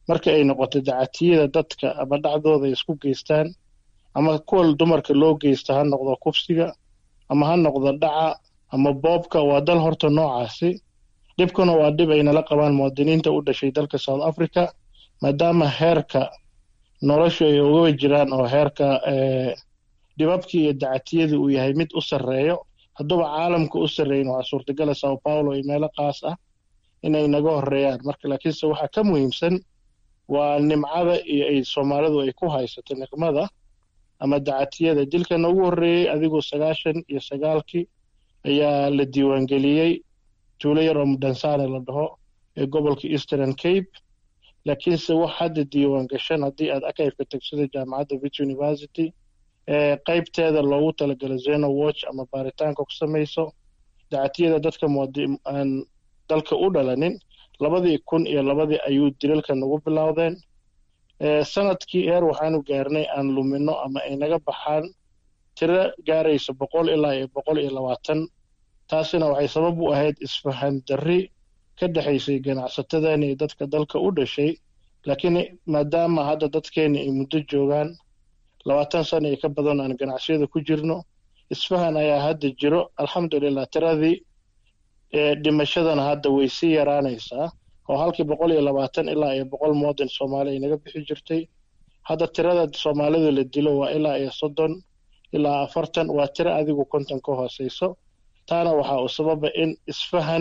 marka ay noqoto dacatiyada dadka ama dhacdooda ay isku geystaan ama kuwa dumarka loo geysta ha noqdo kufsiga ama ha noqdo dhaca ama boobka waa dal horta noocaasi dhibkuna waa dhib ay nala qabaan muwaadiniinta u dhashay dalka south africa maadaama heerka noloshu ay uga jiraan oo heerka dhibabkii iyo dacatiyadii uu yahay mid u sarreeyo hadduuba caalamka u sarreeyin waxaa suurtagala sao paulo iyo meelo qaas ah inay naga horeeyaan marka laakiinse waxaa ka muhiimsan waa nimcada iyo ay soomaalidu ay ku haysato niqmada ama dacatiyada dilkana ugu horreeyey adigoo sagaashan iyo sagaalkii ayaa la diiwaangeliyey tuulo yar oo mudhansane la dhaho ee gobolka eastern cape laakiinse wax hadda diiwaan gashan haddii aad akayfka tagsida jaamacadda vit university ee qaybteeda loogu talagalo zeno watch ama baaritaanka ku samayso dacatiyada dadka aan dalka u dhalanin labadii kun iyo labadii ayuu dilalka nagu bilowdeen sanadkii eer waxaanu gaarnay aan lumino ama ay naga baxaan tiro gaaraysa boqol ilaa iyo boqol iyo labaatan taasina waxay sabab u ahayd isfahan darri ka dhexaysay ganacsatadan iyo dadka dalka u dhashay laakiin maadaama hadda dadkeena ay muddo joogaan labaatan sana iyo ka badan aan ganacsiyada ku jirno isfahan ayaa hadda jiro alxamdulilah tiradii dhimashadana hadda way sii yaraanaysaa oo halkii boqol iyo labaatan ilaa iyo boqol muwadin soomaali ay naga bixi jirtay hadda tirada soomaalida la dilo waa ilaa iyo soddon ilaa afartan waa tiro adigu konton ka hooseyso taana waxaa uu sababa in isfahan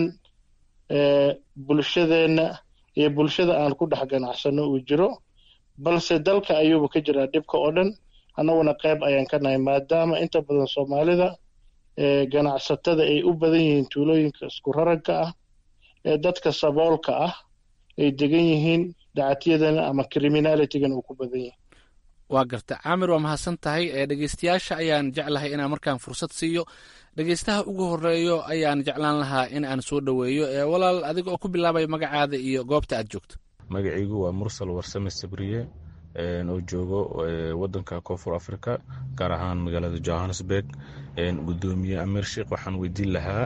bulshadeenna iyo bulshada aan ku dhex ganacsano uu jiro balse dalka ayuuba ka jiraa dhibka oo dhan annaguna qayb ayaan ka nahay maadaama inta badan soomaalida ganacsatada ay u badan yihiin tuulooyinka isku raragka ah ee dadka saboolka ah ay degan yihiin dacatiyadana ama criminalitygan uu ku badan yahay waa garta caamir waa mahadsan tahay dhegeystayaasha ayaan jeclahay inaan markaan fursad siiyo dhegeystaha ugu horeeyo ayaan jeclaan lahaa in aan soo dhoweeyo walaal adiga oo ku bilaabay magacaada iyo goobta aad joogto magacaygu waa mursal warsame sabriye oo joogo wadanka koonfur africa gaar ahaan magaalada johannesburg gudoomiye amir sheikh waxaan weydiin lahaa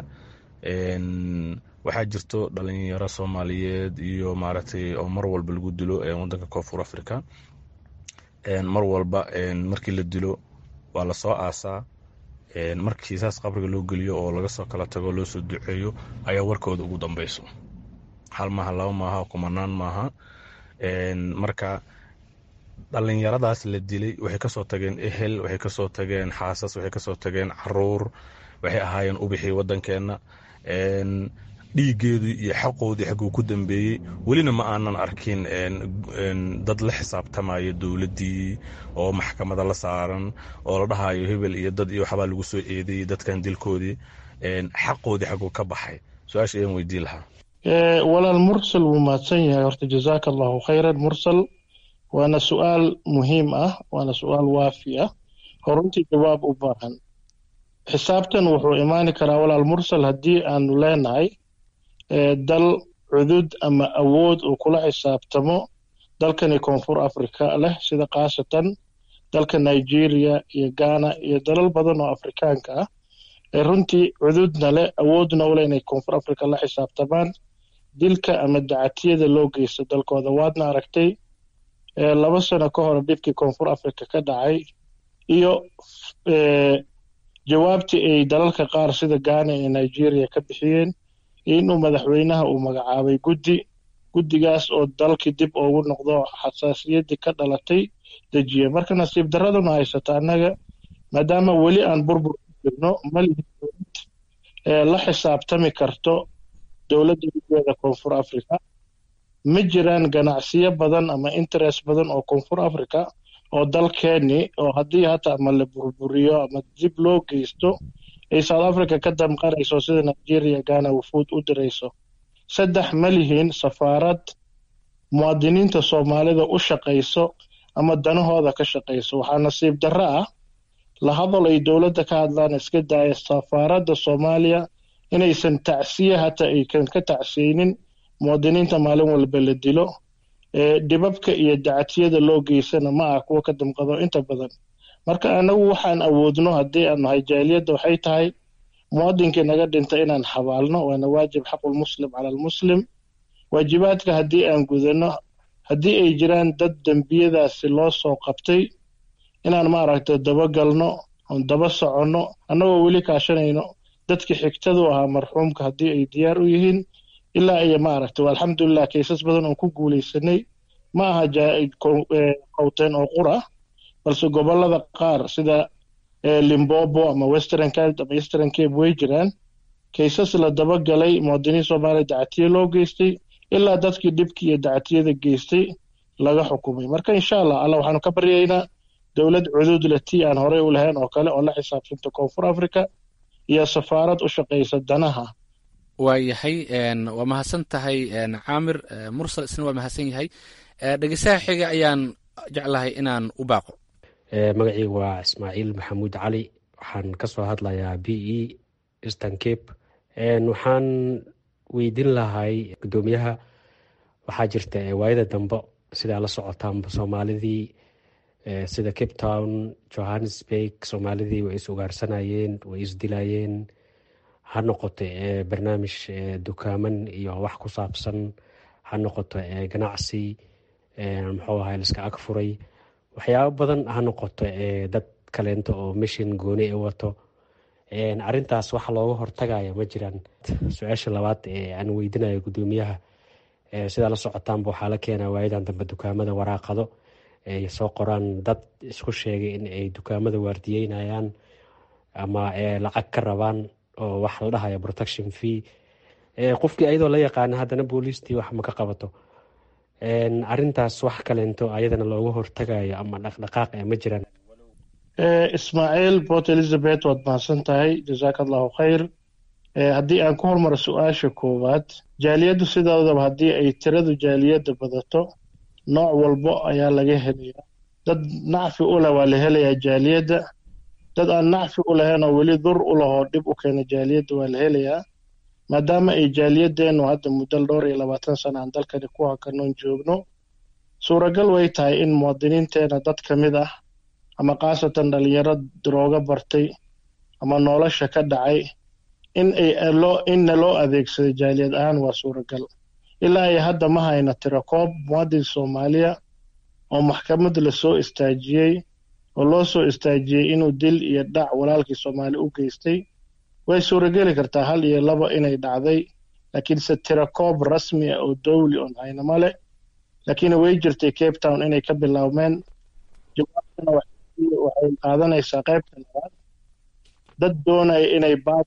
waxaa jirto dhalinyaro soomaaliyeed iyo maaragtay oo mar walba lagu dilo wadanka koonfur africa mar walba markii la dilo waa lasoo aasaa markii saas qabriga loo geliyo oo laga soo kala tago loo soo duceeyo ayaa warkooda ugu dambeyso hal maaha laba maaha kumanaan maaha marka dhalinyaradaas la dilay waxay kasoo tageen ehel waxay kasoo tageen xaasas waxay kasoo tageen caruur waxay ahaayeen ubixii wadankeena dhiigeedii iyo xaqoodii xaguu ku dambeeyey welina ma aanan arkin dad la xisaabtamaya dowladdii oo maxkamada la saaran oo la dhahayo hebel iyo dad iyo waxbaa lagu soo eedeeyey dadkan dilkoodii xaqoodii xaguu ka baxay su-aasha ayaan weydiin lahaa walaal mursal wuu mahadsan yahay horta jazaaka allahu khayran mursal waana su-aal muhiim ah waana su-aal waafi ah oo runtii jawaab u baahan xisaabtan wuxuu imaani karaa walaal mursal haddii aanu leenahay dal cudud ama awood uu kula xisaabtamo dalkani koonfur africa leh sida khaasatan dalka nigeria iyo ghana iyo dalal badan oo afrikaanka ah ee runtii cududna leh awoodna u leh inay koonfur africa la xisaabtamaan dilka ama dacatiyada loo geysto dalkooda waadna aragtay laba sano ka hor dhibkii koonfur africa ka dhacay iyo jawaabtii ay dalalka qaar sida ghana iyo nigeria ka bixiyeen inuu madaxweynaha uu magacaabay guddi guddigaas oo dalkii dib ugu noqdo xasaasiyaddii ka dhalatay dejiye marka nasiib daraduna haysata annaga maadaama weli aan burbur ku jirno malihi dowlad la xisaabtami karto dowladda gudeeda koonfur africa ma jiraan ganacsiyo badan ama interest badan oo koonfur africa oo dalkeeni oo haddii hata ama la burburiyo ama dib loo geysto ay south africa ka damqanayso sida nigeria ghana wufuud u dirayso saddex ma lihiin safaarad muwaadiniinta soomaalida u shaqayso ama danahooda ka shaqayso waxaa nasiib darro ah la hadal ay dowladda ka hadlaan iska daaya safaaradda soomaaliya inaysan tacsiye hata aykan ka tacsiyeynin muwaadiniinta maalin walba la dilo dhibabka iyo dacatiyada loo geysana ma ah kuwa ka damqado inta badan marka anagu waxaan awoodno haddii aan nahay jaaliyadda waxay tahay muwadinkii naga dhinta inaan xabaalno waana waajib xaqulmuslim cala almuslim waajibaadka haddii aan gudano haddii ay jiraan dad dembiyadaasi loo soo qabtay inaan maaragtay dabagalno oon daba soconno annagoo weli kaashanayno dadkii xigtadu ahaa marxuumka haddii ay diyaar u yihiin ilaa iyo maaragtay alxamdulilah kaysas badan oon ku guulaysanay ma aha qowteen oo qura balse gobollada qaar sida limbobo ama western cape ama eastern cape way jiraan kaysas la dabagalay muwaadiniin soomaaliya dacatiye loo geystay ilaa dadkii dhibkii iyo dacatiyada geystay laga xukumay marka insha allah alla waxaanu ka baryaynaa dowlad cuduud leh tii aan horey u lahayn oo kale oo la xisaabsanta koonfur africa iyo safaarad u shaqaysa danaha waayahay waa mahadsan tahay caamir mursal isna waa mahadsan yahay dhegeystaha xiga ayaan jeclahay inaan u baaqo magacaygu waa ismaaciil maxamuud cali waxaan ka soo hadlayaa b e eastern cape waxaan weydiin lahay guddoomiyaha waxaa jirta waayada dambe sidaa la socotaanba soomaalidii sida cape town johannesburg soomaalidii way is ugaarsanayeen way isdilayeen ha noqoto barnaamij dukaaman iyo wax ku saabsan ha noqoto ganacsi muxuu ahay liska ag furay waxyaabo badan ha noqoto dad kaleento oo mishin gooni e wato arintaas waxa looga hortagaya ma jiraan su-aasha labaad ee aan weydinayo guddoomiyaha sidaa la socotaanba waxaa la keenaa waayadan dambe dukaamada waraaqado ay soo qoraan dad isku sheegay in ay dukaamada waardiyeynayaan ama lacag ka rabaan oo wax la dhahayo protection fee qofkii ayadoo la yaqaana haddana booliistii wax ma ka qabato arintaas wax kaleento ayadana looga hortagayo ama dhaqdhaqaaq e ma jiraan ismaaciil port elizabeth waad mahadsan tahay jazaaka allahu khayr haddii aan ku hormaro su-aasha koowaad jaaliyaddu sidoodaba haddii ay tiradu jaaliyadda badato nooc walbo ayaa laga helayaa dad nacfi u leh waa la helayaa jaaliyadda dad aan nacfi u lahayn oo weli dur u lahoo dhib u keena jaaliyadda waa la helayaa maadaama ay jaaliyadeennu hadda muddo dhowr iyo labaatan sana aan dalkani ku hakanoon joogno suuragal way tahay in muwaadiniinteena dad ka mid ah ama khaasatan dhalinyaro darooga bartay ama nolosha ka dhacay in ay inna loo adeegsaday jaaliyad ahaan waa suuragal ilaa ay hadda ma hayna tirakoob muwaadin soomaaliya oo maxkamad lasoo istaajiyey oo loo soo istaajiyey inuu dil iyo dhac walaalkii soomaali u geystay way suurageli kartaa hal iyo laba inay dhacday laakiinse tirakoob rasmi ah oo dowli oon haynama leh laakiin way jirtay cape town inay ka bilaabmeen jawaabtuna waxay qaadanaysaa qaybta labaad dad doonaya inay baad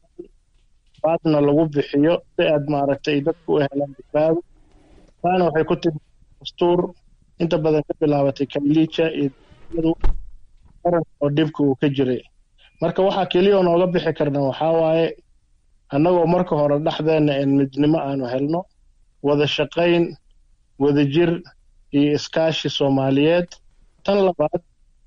baadna lagu bixiyo si aad maaragtay dadku u helaan badbaado taana waxay ku timi dastuur inta badan ka bilaabatay kailiija iyo qaran oo dhibka uu ka jiray marka waxaa keliya oo nooga bixi karna waxaa waaye annagoo marka hore dhexdeenna een midnimo aanu helno wada shaqayn wadajir iyo iskaashi soomaaliyeed tan labaad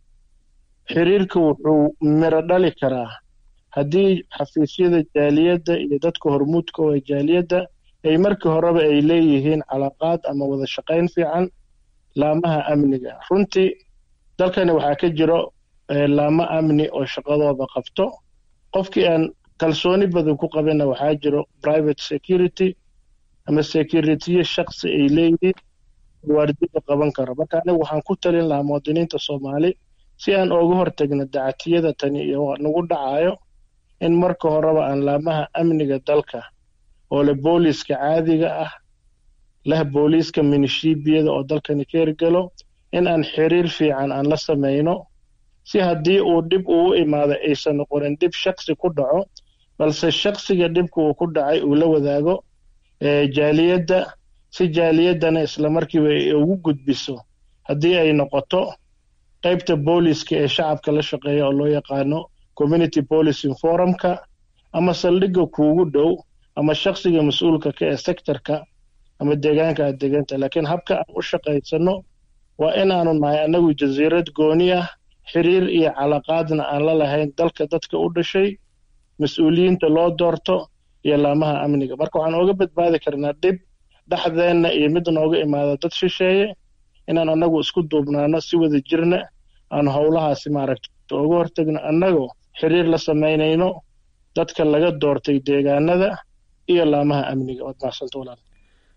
xiriirka wuxuu miro dhali karaa haddii xafiisyada jaaliyadda iyo dadka hormuudka oo jaaliyadda ay markii horeba ay leeyihiin calaaqaad ama wada shaqayn fiican laamaha amniga runtii dalkani waxaa ka jiro laamo amni oo shaqadooda qabto qofkii aan kalsooni badan ku qabinna waxaa jiro private security ama securitiye shaksi ay leeyihiin waardida qaban karo marka anigu waxaan ku talin lahaa muwaadiniinta soomaali si aan ooga hortagno dacatiyada tani iyo nagu dhacayo in marka horeba aan laamaha amniga dalka oo leh booliiska caadiga ah leh booliiska minishibiyada oo dalkani ka hirgelo in aan xiriir fiican aan la samayno si haddii uu dhib uu u imaado aysan noqonin dhib shaksi ku dhaco balse shaksiga dhibka uu ku dhacay uu la wadaago jaaliyadda si jaaliyaddana islamarkiiba ay ugu gudbiso haddii ay noqoto qaybta booliiska ee shacabka la shaqeeya oo loo yaqaano community policing forumka ama saldhigga kuugu dhow ama shaksiga mas-uulka ka ee sectorka ama deegaanka aad deganta laakiin habka aan u shaqaysano waa inaanu nahay annagu jasiirad gooni ah xiriir iyo calaqaadna aan la lahayn dalka dadka u dhashay mas-uuliyiinta loo doorto iyo laamaha amniga marka waxaan ooga badbaadi karnaa dhib dhexdeenna iyo mid nooga imaada dad shisheeye inaan annagu isku duubnaano si wada jirna aan howlahaasi maaragta uga hortagno annagoo xiriir la samaynayno dadka laga doortay deegaanada iyo laamaha amniga waad macsanta walaal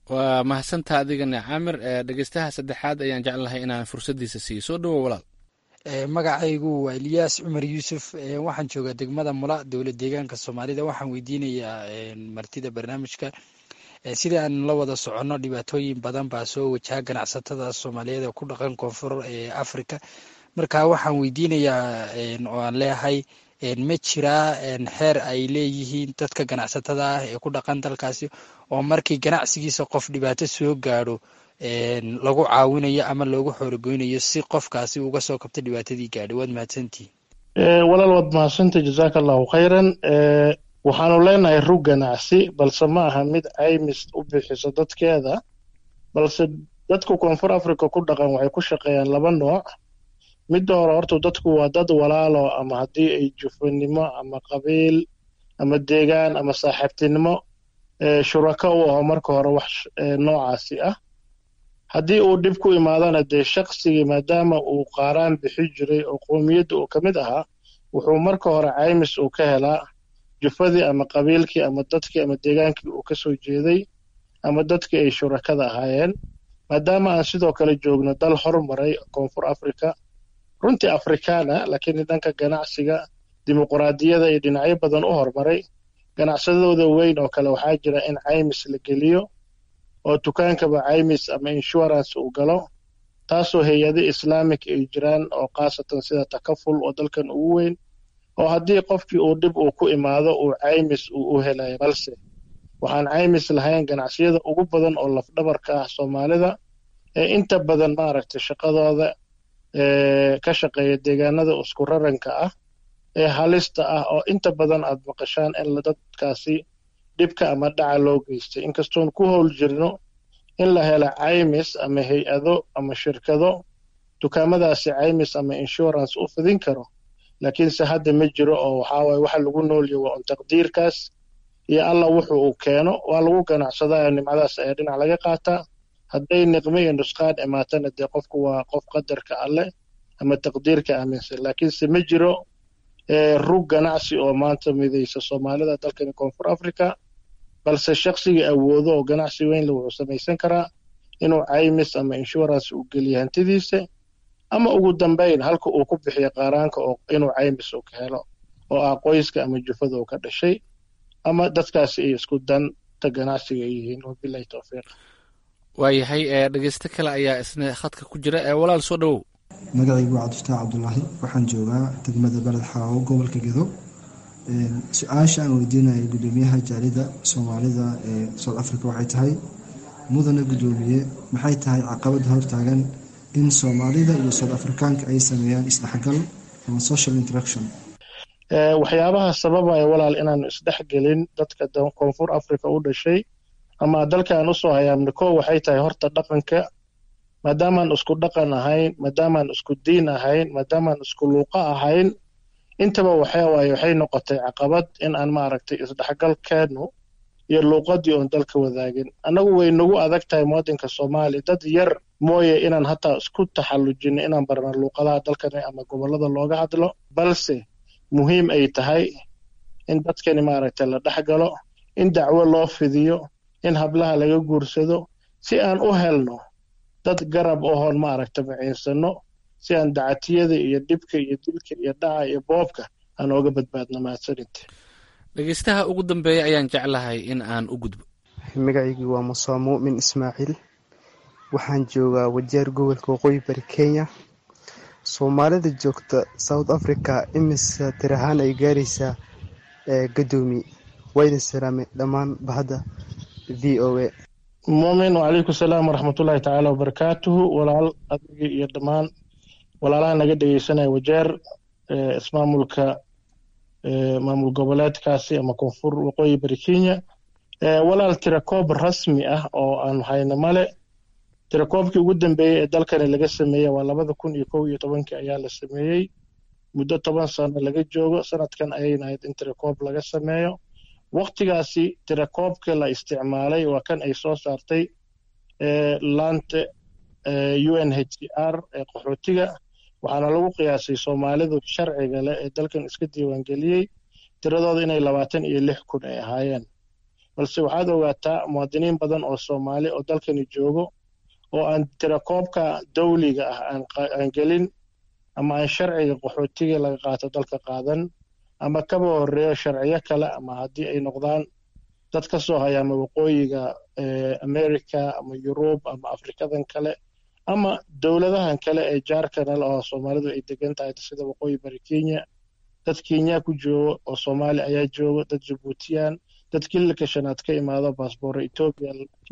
waa mahadsantaa adigana caamir dhegeystaha saddexaad ayaan jeclahay inaan fursaddiisa siiyo soo dhowo walaal magacaygu waa eliyaas cumar yuusuf waxaan joogaa degmada mula dowlad deegaanka soomaalida waxaan weydiinayaa martida barnaamijka sida aan la wada soconno dhibaatooyin badan baa soo wajaha ganacsatada soomaaliyeed ee ku dhaqan koonfur ee africa marka waxaan weydiinayaa oo aan leeyahay ma jiraa xeer ay leeyihiin dadka ganacsatada ah ee ku dhaqan dalkaasi oo markii ganacsigiisa qof dhibaato soo gaadho lagu caawinayo ama loogu xoorogoynayo si qofkaasi uga soo kabto dhibaatadii gaadhay waad mahadsantihin walaal waad mahadsantay jazaaka allahu khayran waxaanu leenahay rug ganacsi balse ma aha mid caymis u bixiso dadkeeda balse dadka koonfur africa ku dhaqan waxay ku shaqeeyaan laba nooc midda hore horta dadku waa dad walaalo ama haddii ay jufanimo ama qabiil ama deegaan ama saaxiibtinimo shurako u aho marka hore wax noocaasi ah haddii uu dhib ku imaadana dee shaqsigii maadaama uu qaaraan bixi jiray oo qoomiyadda uu ka mid ahaa wuxuu marka hore caymis uu ka helaa jufadii ama qabiilkii ama dadkii ama deegaankii uu ka soo jeeday ama dadkii ay shurakada ahaayeen maadaama aan sidoo kale joogno dal hormaray koonfur africa runtii afrikaana laakiin dhanka ganacsiga dimuquraadiyada iyo dhinacyo badan u hormaray ganacsadooda weyn oo kale waxaa jira in caymis la geliyo oo dukaankaba caymis ama insurance uu galo taasoo hay-ado islaamic ay jiraan oo khaasatan sida takaful oo dalkan ugu weyn oo haddii qofkii uu dhib uu ku imaado uu caymis uu u helayo balse waxaan caymis lahayn ganacsiyada ugu badan oo lafdhabarka ah soomaalida ee inta badan maaragtay shaqadooda ka shaqeeya deegaanada isku raranka ah ee halista ah oo inta badan aad maqashaan in dadkaasi dhibka ama dhaca loo geystay inkastoon ku howl jirno in la helo caymis ama hay-ado ama shirkado dukaamadaasi caymis ama insurance u fidin karo laakiinse hadda ma jiro oo waxaawaye waxa lagu noolyahy waa un taqdiirkaas iyo alla wuxu uu keeno waa lagu ganacsadaa nimcadaas ayaa dhinac laga qaataa hadday niqmo iyo nusqaan imaatana dee qofku waa qof qadarka alleh ama taqdiirka aaminsan laakiinse ma jiro rug ganacsi oo maanta midaysa soomaalida dalkani koonfur africa balse shaqsigii awoodo oo ganacsi weynle wuxuu samaysan karaa inuu caymis ama insurance uu geliyo hantidiisa ama ugu dambayn halka uu ku bixiyo qaaraanka oo inuu caymis uu ka helo oo ah qoyska ama jufada uu ka dhashay ama dadkaasi ay isku danta ganacsiga ay yihiin wabilahi towfiiq waayahay dhegeysto kale ayaa isna khadka ku jira walaal soo dhowow magacaygu waa cabdifataax cabdulaahi waxaan joogaa degmada beled xaawo gobolka gedo su-aasha aan weydiinaya gudoomiyaha jaalida soomaalida ee south africa waxay tahay mudane gudoomiye maxay tahay caqabada hortaagan in soomaalida iyo south afrikaanka ay sameeyaan isdhexgal ama social interaction waxyaabaha sababaya walaal inaan isdhexgelin dadka koonfur africa u dhashay ama dalkaan usoo hayaamna ko waxay tahay horta dhaqanka maadaamaan isku dhaqan ahayn maadaamaan isku diin ahayn maadaamaan isku luuqa ahayn intaba waxawaaye waxay noqotay caqabad in aan maaragtay isdhexgalkeenu iyo luuqadii oon dalka wadaagin annagu way nagu adag tahay muwadinka soomaaliya dad yar mooye inaan hataa isku taxallujino inaan barna luuqadaha dalkani ama gobollada looga hadlo balse muhiim ay tahay in dadkani maaragtay la dhexgalo in dacwo loo fidiyo in hablaha laga guursado si aan u helno dad garab ohoon maaragta maciinsano si aan dacatiyada iyo dhibka iyo dilka iyo dhaca iyo boobka aan ooga badbaadno mahadsaninte dhegeystaha ugu dambeeya ayaan jeclahay in aan u gudbo magacaygii waa musaa muumin ismaaciil waxaan joogaa wajeer gobolka waqooyi bari kenya soomaalida joogta south africa imise tir ahaan ay gaaraysaa gadoomi wayna salaamay dhammaan bahadda v o a muumin wacalaykum salaam waraxmatullaahi tacaala wabarakaatuhu walaal adigii iyo dhammaan walaalaha naga dhegeysanaya wajeer ismaamulka maamul goboleedkaasi ama koonfur waqooyi bari kenya walaal tirakoob rasmi ah oo aan hayno male tirakoobkii ugu dambeeyey ee dalkani laga sameeyey waa labada kun iyo kow iyo tobankii ayaa la sameeyey muddo toban sano laga joogo sanadkan ayayna ahayd in tirakoob laga sameeyo waktigaasi tirakoobka la isticmaalay waa kan ay soo saartay laanta u n h c r ee qaxootiga waxaana lagu qiyaasay soomaalidu sharciga leh ee dalkan iska diiwaangeliyey tiradooda inay labaatan iyo lix kun ay ahaayeen balse waxaad ogaataa muwaadiniin badan oo soomaali oo dalkani joogo oo aan tirakoobka dawliga ah aan gelin ama aan sharciga qaxootiga laga qaato dalka qaadan ama kaba horeeyo sharciyo kale ama haddii ay noqdaan dad ka soo haya ama waqooyiga america ama yurub ama afrikadan kale ama dowladahan kale ee jaarkana le oo soomaalidu ay degan tahay sida waqooyi bari kenya dad kenya ku joogo oo soomaali ayaa joogo dad jabuutiyaan dad kililka shanaad ka imaado baasboora etoobiya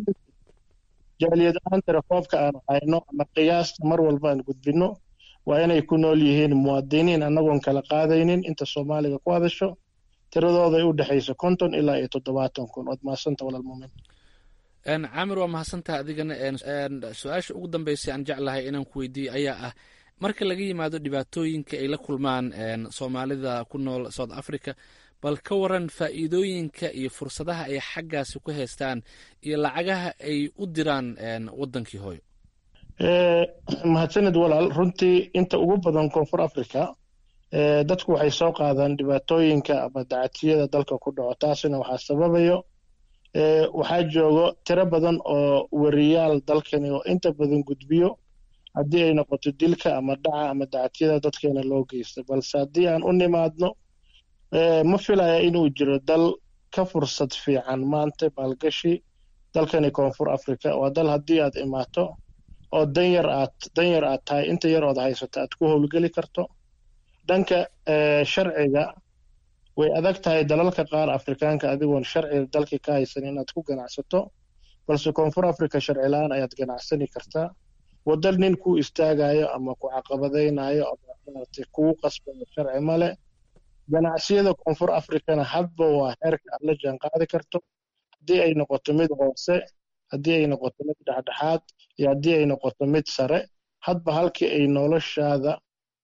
jaaliyad ahaan tirakoobka aan hayno ama qiyaasta mar walba aan gudbinno waa inay ku nool yihiin muwaadiniin annagoon kala qaadaynin inta soomaaliga ku hadasho tiradooda ay u dhexayso konton ilaa iyo toddobaatan kun waad mahadsanta walaal muumin caamir waa mahadsantaha adigana su-aasha ugu dambeysay aan jeclahay inaan ku weydiiyo ayaa ah marka laga yimaado dhibaatooyinka ay la kulmaan soomaalida ku nool south africa bal ka waran faa'iidooyinka iyo fursadaha ay xaggaasi ku haystaan iyo lacagaha ay u diraan waddankii hooyo mahadsanid walaal runtii inta ugu badan koonfur africa dadku waxay soo qaadaan dhibaatooyinka ama dacatiyada dalka ku dhaco taasina waxaa sababayo waxaa joogo tiro badan oo wariyaal dalkani oo inta badan gudbiyo haddii ay noqoto dilka ama dhaca ama dacatiyada dadkeena loo geysta balse haddii aan u nimaadno ma filaya inuu jiro dal ka fursad fiican maanta maalgashi dalkani koonfur africa waa dal haddii aad imaato oo danyar aad danyar aad tahay inta yar ood haysato aad ku howlgeli karto dhanka sharciga way adag tahay dalalka qaar afrikaanka adigoon sharciga dalka ka haysan inaad ku ganacsato balse koonfur africa sharci la-aan ayaad ganacsani kartaa wadal nin ku istaagayo ama ku caqabadaynayo ama maaragtay kugu qasbayo sharci male ganacsiyada koonfur africana hadba waa heerka aad la jaan qaadi karto haddii ay noqoto mid hoose haddii ay noqoto mid dhexdhexaad iyo haddii ay noqoto mid sare hadba halkii ay noloshaada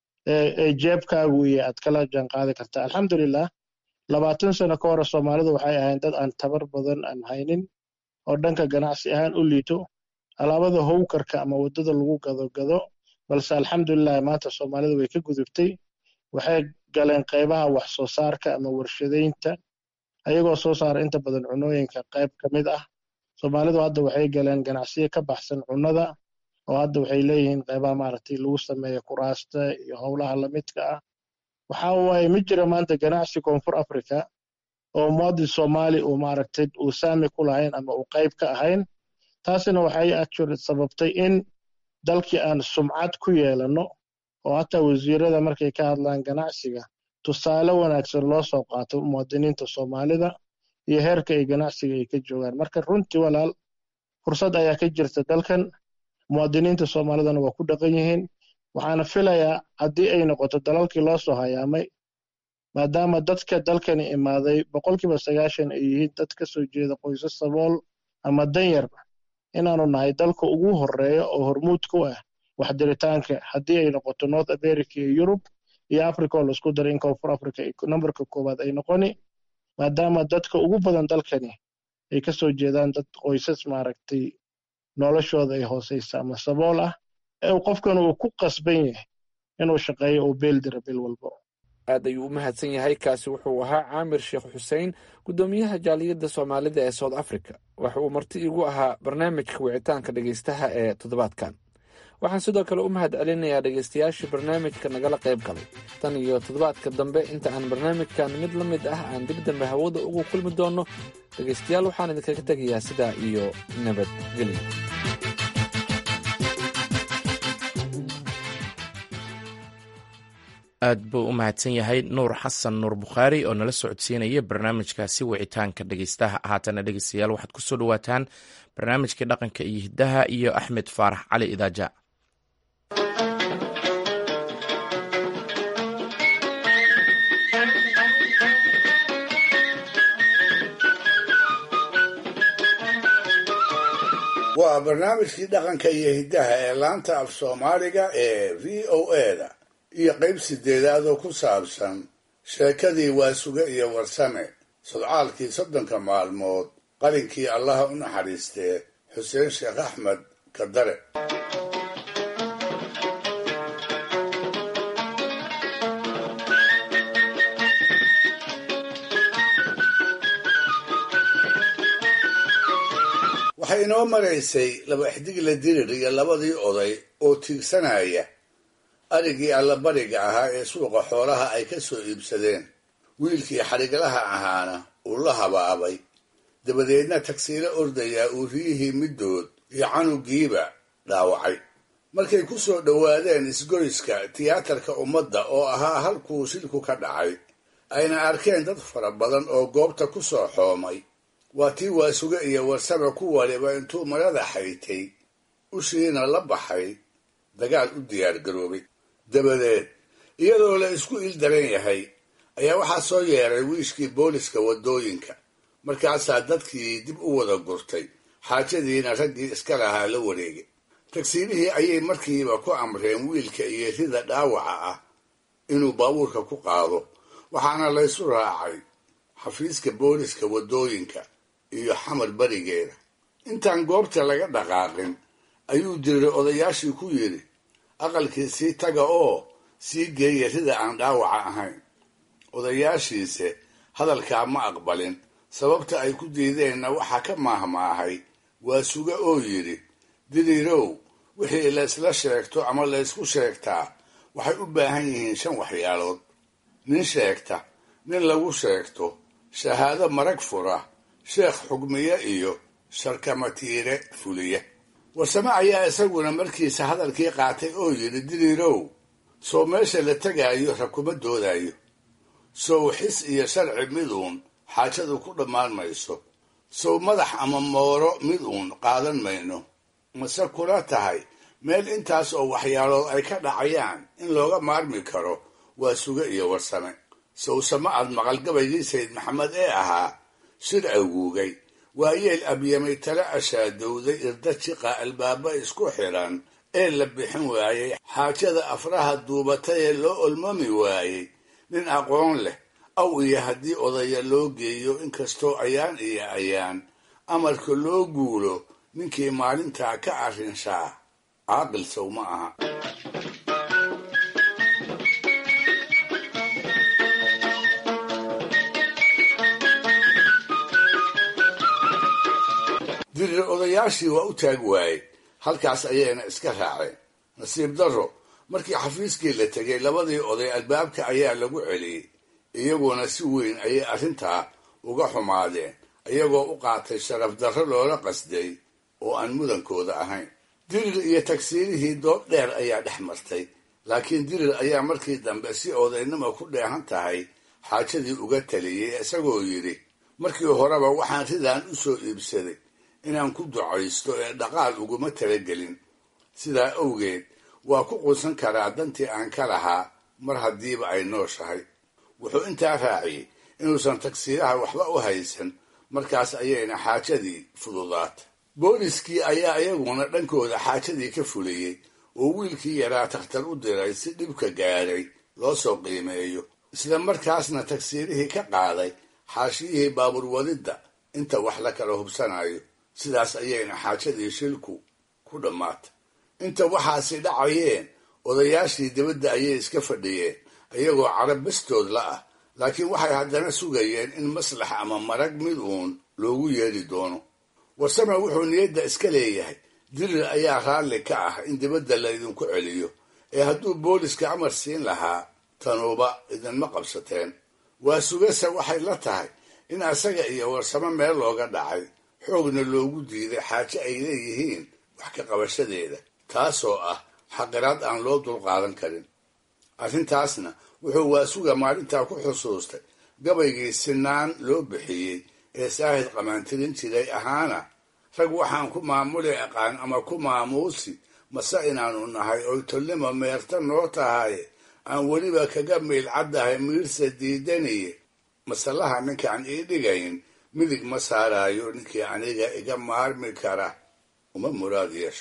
ee jeebkaagu iyo aad kala jaan qaadi kartaa alxamdulilah labaatan sano ka hore soomaalidu waxay ahayn dad aan tabar badan aan haynin oo dhanka ganacsi ahaan u liito alaabada howkarka ama waddada lagu gado gado balse alxamdulilah maanta soomaalidu way ka gudubtay waxay galeen qaybaha wax soo saarka ama warshadaynta ayagoo soo saara inta badan cunooyinka qayb ka mid ah soomaalidu hadda waxay galeen ganacsiyo ka baxsan cunnada oo hadda waxay leeyihiin qaybaha maaragtay lagu sameeyo kuraasta iyo howlaha lamidka ah waxa waaye ma jira maanta ganacsi koonfur africa oo muwaadin soomaali uu maaragtay uu saami ku lahayn ama uu qayb ka ahayn taasina waxay actually sababtay in dalkii aan sumcad ku yeelanno oo hataa wasiirada markay ka hadlaan ganacsiga tusaale wanaagsan loo soo qaato muwaadiniinta soomaalida iyo heerka ay ganacsiga ay ka joogaan marka runtii walaal fursad ayaa ka jirta dalkan muwaadiniinta soomaalidana waa ku dhaqan yihiin waxaana filayaa haddii ay noqoto dalalkii loo soo hayaamay maadaama dadka dalkani imaaday boqolkiiba sagaashan ay yihiin dad ka soo jeeda qoysas sabool ama danyar inaanu nahay dalka ugu horeeya oo hormuud ku ah waxdiritaanka haddii ay noqoto north america iyo yurub iyo africa oo laisku daray in koonfur africa numberka koowaad ay noqoni maadaama dadka ugu badan dalkani ay ka soo jeedaan dad qoysas maaragtay noloshooda ay hooseysa ama sabool ah ee qofkan uu ku qasban yahay inuu shaqeeyo uu beel dira bil walba aad ayuu u mahadsan yahay kaasi wuxuu ahaa caamir sheekh xuseen guddoomiyaha jaaliyadda soomaalida ee south africa waxa uu marti igu ahaa barnaamijka wicitaanka dhegeystaha ee toddobaadkan waxaan sidoo kale u mahad celinayaa dhegeystayaashii barnaamijka nagala qayb galay tan iyo toddobaadka dambe inta aan barnaamijkan mid la mid ah aan dib dambe hawada ugu kulmi doonno dhegeystayaal waxaan idinkaga tegayaa sidaa iyo nabadgelyo aad buu u mahadsan yahay nuur xasan nuur bukhaari oo nala socodsiinaya barnaamijkaasi wicitaanka dhegeystaha haatana dhegeystayaal waxaad ku soo dhowaataan barnaamijkii dhaqanka iyo hiddaha iyo axmed faarax cali idaaja waa barnaamijkii dhaqanka iyo hiddaha ee laanta af soomaaliga ee v o eda iyo qayb sideedaad oo ku saabsan sheekadii waasuge iyo warsame sodcaalkii soddonka maalmood qalinkii allaha u naxariistee xuseen sheekh axmed kadare noo maraysay laba xdigla dirir iyo labadii oday oo tiigsanaya arigii allabariga ahaa ee suuqa xoolaha ay ka soo iibsadeen wiilkii xadhiglaha ahaana uu la habaabay dabadeedna tagsiilo ordayaa uu riyihii middood iyo canugiiba dhaawacay markay ku soo dhowaadeen isgoyska tiyaatarka ummadda oo ahaa halkuu shilku ka dhacay ayna arkeen dad fara badan oo goobta ku soo xoomay waa tii waasuge iyo warsame ku waliba intuu marada xaytay ushiina la baxay dagaal u diyaargaroobay dabadeed iyadoo la isku il daran yahay ayaa waxaa soo yeeray wiishkii booliska waddooyinka markaasaa dadkii dib u wada gurtay xaajadiina raggii iska lahaa la wareegay tagsiilihii ayay markiiba ku amreen wiilka iyo rida dhaawaca ah inuu baabuurka ku qaado waxaana laysu raacay xafiiska booliska waddooyinka iyo xamar berigeeda intaan goobta laga dhaqaaqin ayuu diray odayaashii ku yidhi aqalkii sii taga oo sii geeya rida aan dhaawaca ahayn odayaashiise hadalkaa ma aqbalin sababta ay ku diideenna waxaa ka maahmaahay waa suga oo yidhi diriirow wixii laysla sheegto ama laysku sheegtaa waxay u baahan yihiin shan waxyaalood nin sheegta nin lagu sheegto shahaado marag fura sheekh xugmiye iyo sharkamatiire fuliya warsame ayaa isaguna markiisa hadalkii qaatay oo yidhi diriirow soo meesha la tegaayo ra kuma doodayo sow xis iyo sharci miduun xaajadu ku dhammaan mayso sow madax ama mooro mid uun qaadan mayno mase kula tahay meel intaas oo waxyaalood ay ka dhacayaan in looga maarmi karo waa suge iyo warsame sowsama aad maqalgabaygii sayid maxamed ee ahaa shir aguugay waayeel abyamay tala ashaadowday irda jiqa albaaba isku xidhan ee la bixin waayey xaajada afraha duubatay ee loo olmami waayey nin aqoon leh aw iyo haddii odaya loo geeyo inkastoo ayaan iyo ayaan amarka loo guulo ninkii maalintaa ka arrinshaa caaqil sow ma aha dirir odayaashii waa u taag waayey halkaas ayayna iska raaceen nasiib darro markii xafiiskii la tegay labadii oday albaabka ayaa lagu celiyey iyaguna si weyn ayay arrintaa uga xumaadeen iyagoo u qaatay sharaf darro loola qasday oo aan mudankooda ahayn dirir iyo tagsiirihii doob dheer ayaa dhex martay laakiin dirir ayaa markii dambe si odaynimo ku dheehan tahay xaajadii uga taliyey isagoo yidhi markii horeba waxaan ridaan u soo iibsaday inaan ku ducaysto ee dhaqaal uguma talagelin sidaa awgeed waa ku quusan karaa dantii aan ka lahaa mar haddiiba ay nooshahay wuxuu intaa raaciyey inuusan tagsiiraha waxba u haysan markaas ayayna xaajadii fududaatay booliskii ayaa iyaguna dhankooda xaajadii ka fuliyey oo wiilkii yaraa takhtar u diray si dhibka gaadhay loo soo qiimeeyo isla markaasna tagsiirihii ka qaaday xaashiyihii baabuur wadidda inta wax la kala hubsanayo sidaas ayayna xaajadii shilku ku dhammaatay inta waxaasi dhacayeen odayaashii dibadda ayay iska fadhiyeen iyagoo carab bastood la ah laakiin waxay haddana sugayeen in maslax ama marag mid uun loogu yeedhi doono warsame wuxuu niyadda iska leeyahay dirir ayaa raalli ka ah in dibadda laydinku celiyo ee hadduu booliska amar siin lahaa tanuuba idinma qabsateen waa sugase waxay la tahay in asaga iyo warsamo meel looga dhacay xoogna loogu diiday xaaje ay leeyihiin wax ka qabashadeeda taasoo ah xaqiraad aan loo dulqaadan karin arrintaasna wuxuu waasuga maalintaa ku xusuustay gabaygii sinaan loo bixiyey ee saahid qamaantirin jiray ahaana rag waxaan ku maamuli aqaan ama ku maamuusi mase inaanu nahay oy tolnima meerta noo tahay aan weliba kaga miilcaddahay miirsa diidaniye masalaha ninkaan ii dhigayn midig ma saaraayo ninkii aniga iga maarmi kara uma muraad yeesho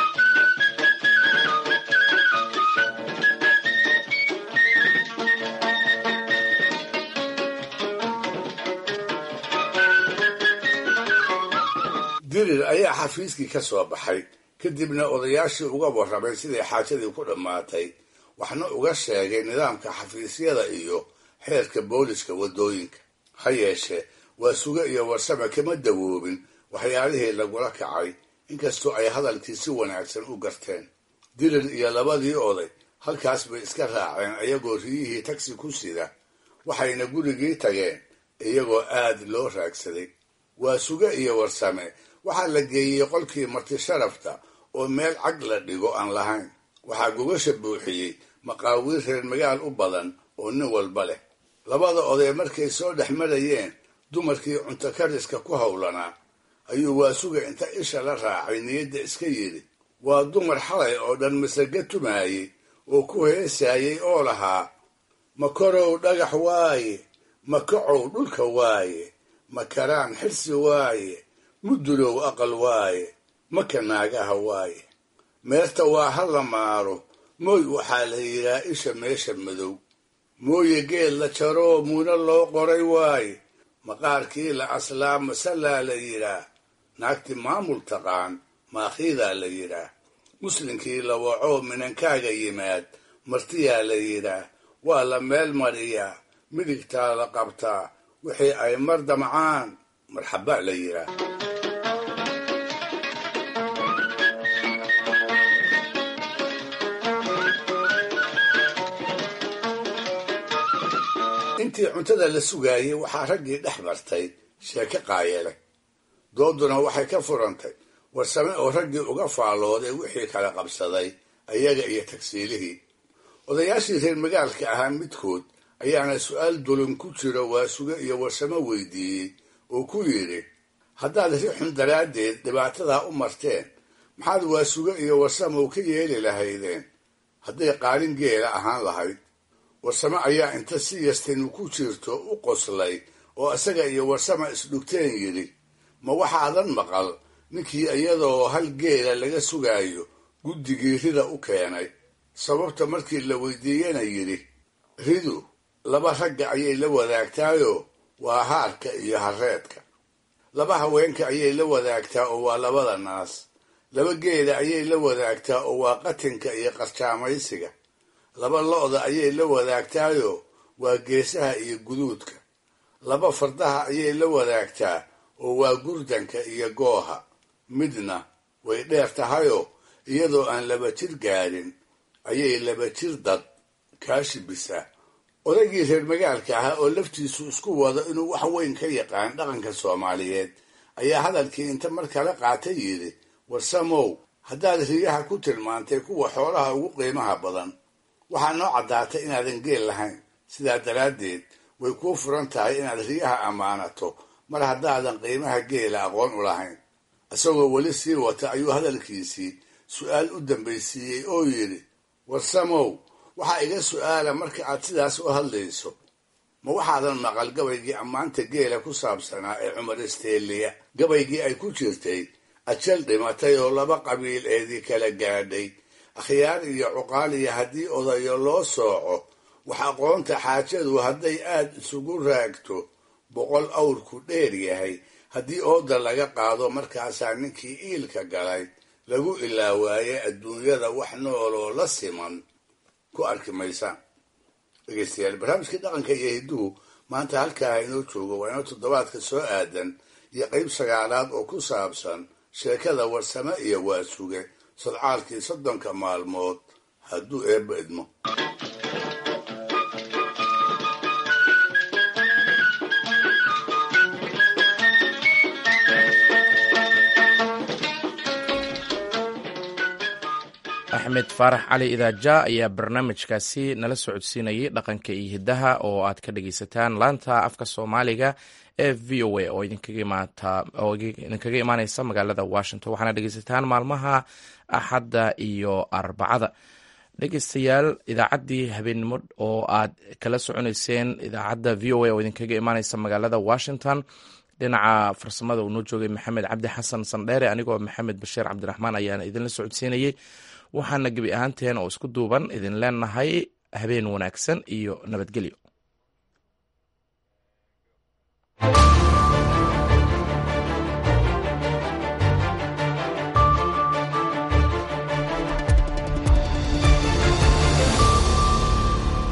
dirir ayaa xafiiskii ka soo baxay kadibna odayaashii uga warramay siday xaajadii ku dhammaatay waxna uga sheegay nidaamka xafiisyada iyo xeerka booliska waddooyinka ha yeeshee waa suge iyo warsame kama dawoobin waxyaalihii lagula kacay inkastoo ay hadalkii si wanaagsan u garteen dirir iyo labadii oday halkaas bay iska raaceen iyagoo riyihii tagsi ku sida waxayna gurigii tageen iyagoo aad loo raagsaday waa suge iyo warsame waxaa la geeyey qolkii marti sharafta oo meel cag la dhigo aan lahayn waxaa gogasha buuxiyey maqaawiir reer magaal u badan oo nin walba leh labada oday markay soo dhex marayeen dumarkii cunto kariska ku howlanaa ayuu waasuga inta isha la raacay niyadda iska yidhi waa dumar xalay oo dhan masaga tumaayey oo ku heesaayey oo lahaa makorow dhagax waaye makacow dhulka waaye makaraan xirsi waaye mudulow aqal waaye maka naagaha waaye meerta waa ha la maaro mooy waxaa la yidhaa isha meesha madow mooye geed la jaroo muuna loo qoray waaye maqaarkii la aslaa masallaa la yidhaah naagti maamul taqaan maakhiidaa la yidhaah muslinkii la wacoo minankaaga yimaad martiyaa la yidhaah waa la meel mariyaa midigtaa la qabtaa wixii ay mar damcaan marxaba la yidhaah intii cuntada la sugaayey waxaa raggii dhex martay sheeke qaayele dooduna waxay ka furantay warsame oo raggii uga faallooday wixii kala qabsaday ayaga iyo tagsiilihii odayaashii reer magaalka ahaa midkood ayaana su-aal dulun ku jiro waasuge iyo warsamo weydiiyey oo ku yidhi haddaad rixun daraaddeed dhibaatadaa u marteen maxaad waasuge iyo warsamow ka yeeli lahaydeen hadday qaalin geela ahaan lahayd warsame ayaa inta si yastinu ku jirto u qoslay oo isaga iyo warsama isdhugteen yidhi ma waxaadan maqal ninkii iyadoo hal geela laga sugaayo guddigii rida u keenay sababta markii la weydiiyena yidhi ridu laba ragga ayay la wadaagtaayoo waa haarka iyo hareedka laba haweenka ayay la wadaagtaa oo waa labada naas laba geela ayay la wadaagtaa oo waa qatinka iyo qarjaamaysiga laba lo-da ayay la wadaagtaayoo waa geesaha iyo guduudka laba fardaha ayay la wadaagtaa oo waa gurdanka iyo gooha midna way dheer tahayoo iyadoo aan laba jir gaadhin ayay laba jir dad kaashibisaa odaygii reer magaalka ahaa oo laftiisu isku wado inuu wax weyn ka yaqaan dhaqanka soomaaliyeed ayaa hadalkii inta mar kale qaatay yidhi warsamow haddaad riyaha ku tilmaantay kuwa xoolaha ugu qiimaha badan waxaa noo caddaatay inaadan geel lahayn sidaa daraaddeed way kuu furan tahay inaad riyaha ammaanato mar haddaadan qiimaha geela aqoon u lahayn isagoo weli sii wata ayuu hadalkiisii su-aal u dambaysiiyey oo yidhi warsamow waxaa iga su-aala marka aad sidaas u hadlayso ma waxaadan maqal gabaygii ammaanta geela ku saabsanaa ee cumar isteeliya gabaygii ay ku jirtay ajal dhimatay oo laba qabiil eedii kala gaadhay akhyaar iyo cuqaaliya haddii odayo loo sooco wax aqoonta xaajadu hadday aad isugu raagto boqol awrku dheer yahay haddii ooda laga qaado markaasaa ninkii iilka galay lagu ilaawaaye adduunyada wax nooloo la siman ku arki maysaan dhegeystayaal barnaamijkii dhaqanka iyo hidduhu maanta halkaa inoo joogo waa inoo toddobaadka soo aadan iyo qayb sagaalaad oo ku saabsan sheekada warsame iyo waasuge sodcaalkii soddonka maalmood hadduu eebba idmo axmed faarax cali idaaja ayaa barnaamijkaasi nala socodsiinayay dhaqanka iyo hiddaha oo aad ka dhageysataan laanta afka soomaaliga ee v o a oo idinkaga imaaneysa magaalada washington waxaana dhegeysataan maalmaha axadda iyo arbacada dhegeystayaal idaacaddii habeennimo oo aad kala soconeyseen idaacadda v o a oo idinkaga imaaneysa magaalada washington dhinaca farsamada uu noo joogay maxamed cabdi xasan sandheere anigoo maxamed bashiir cabdiraxmaan ayaana idinla socodsiinayey waxaana gebi ahaanteen oo isku duuban idin leenahay habeen wanaagsan iyo nabadgelyo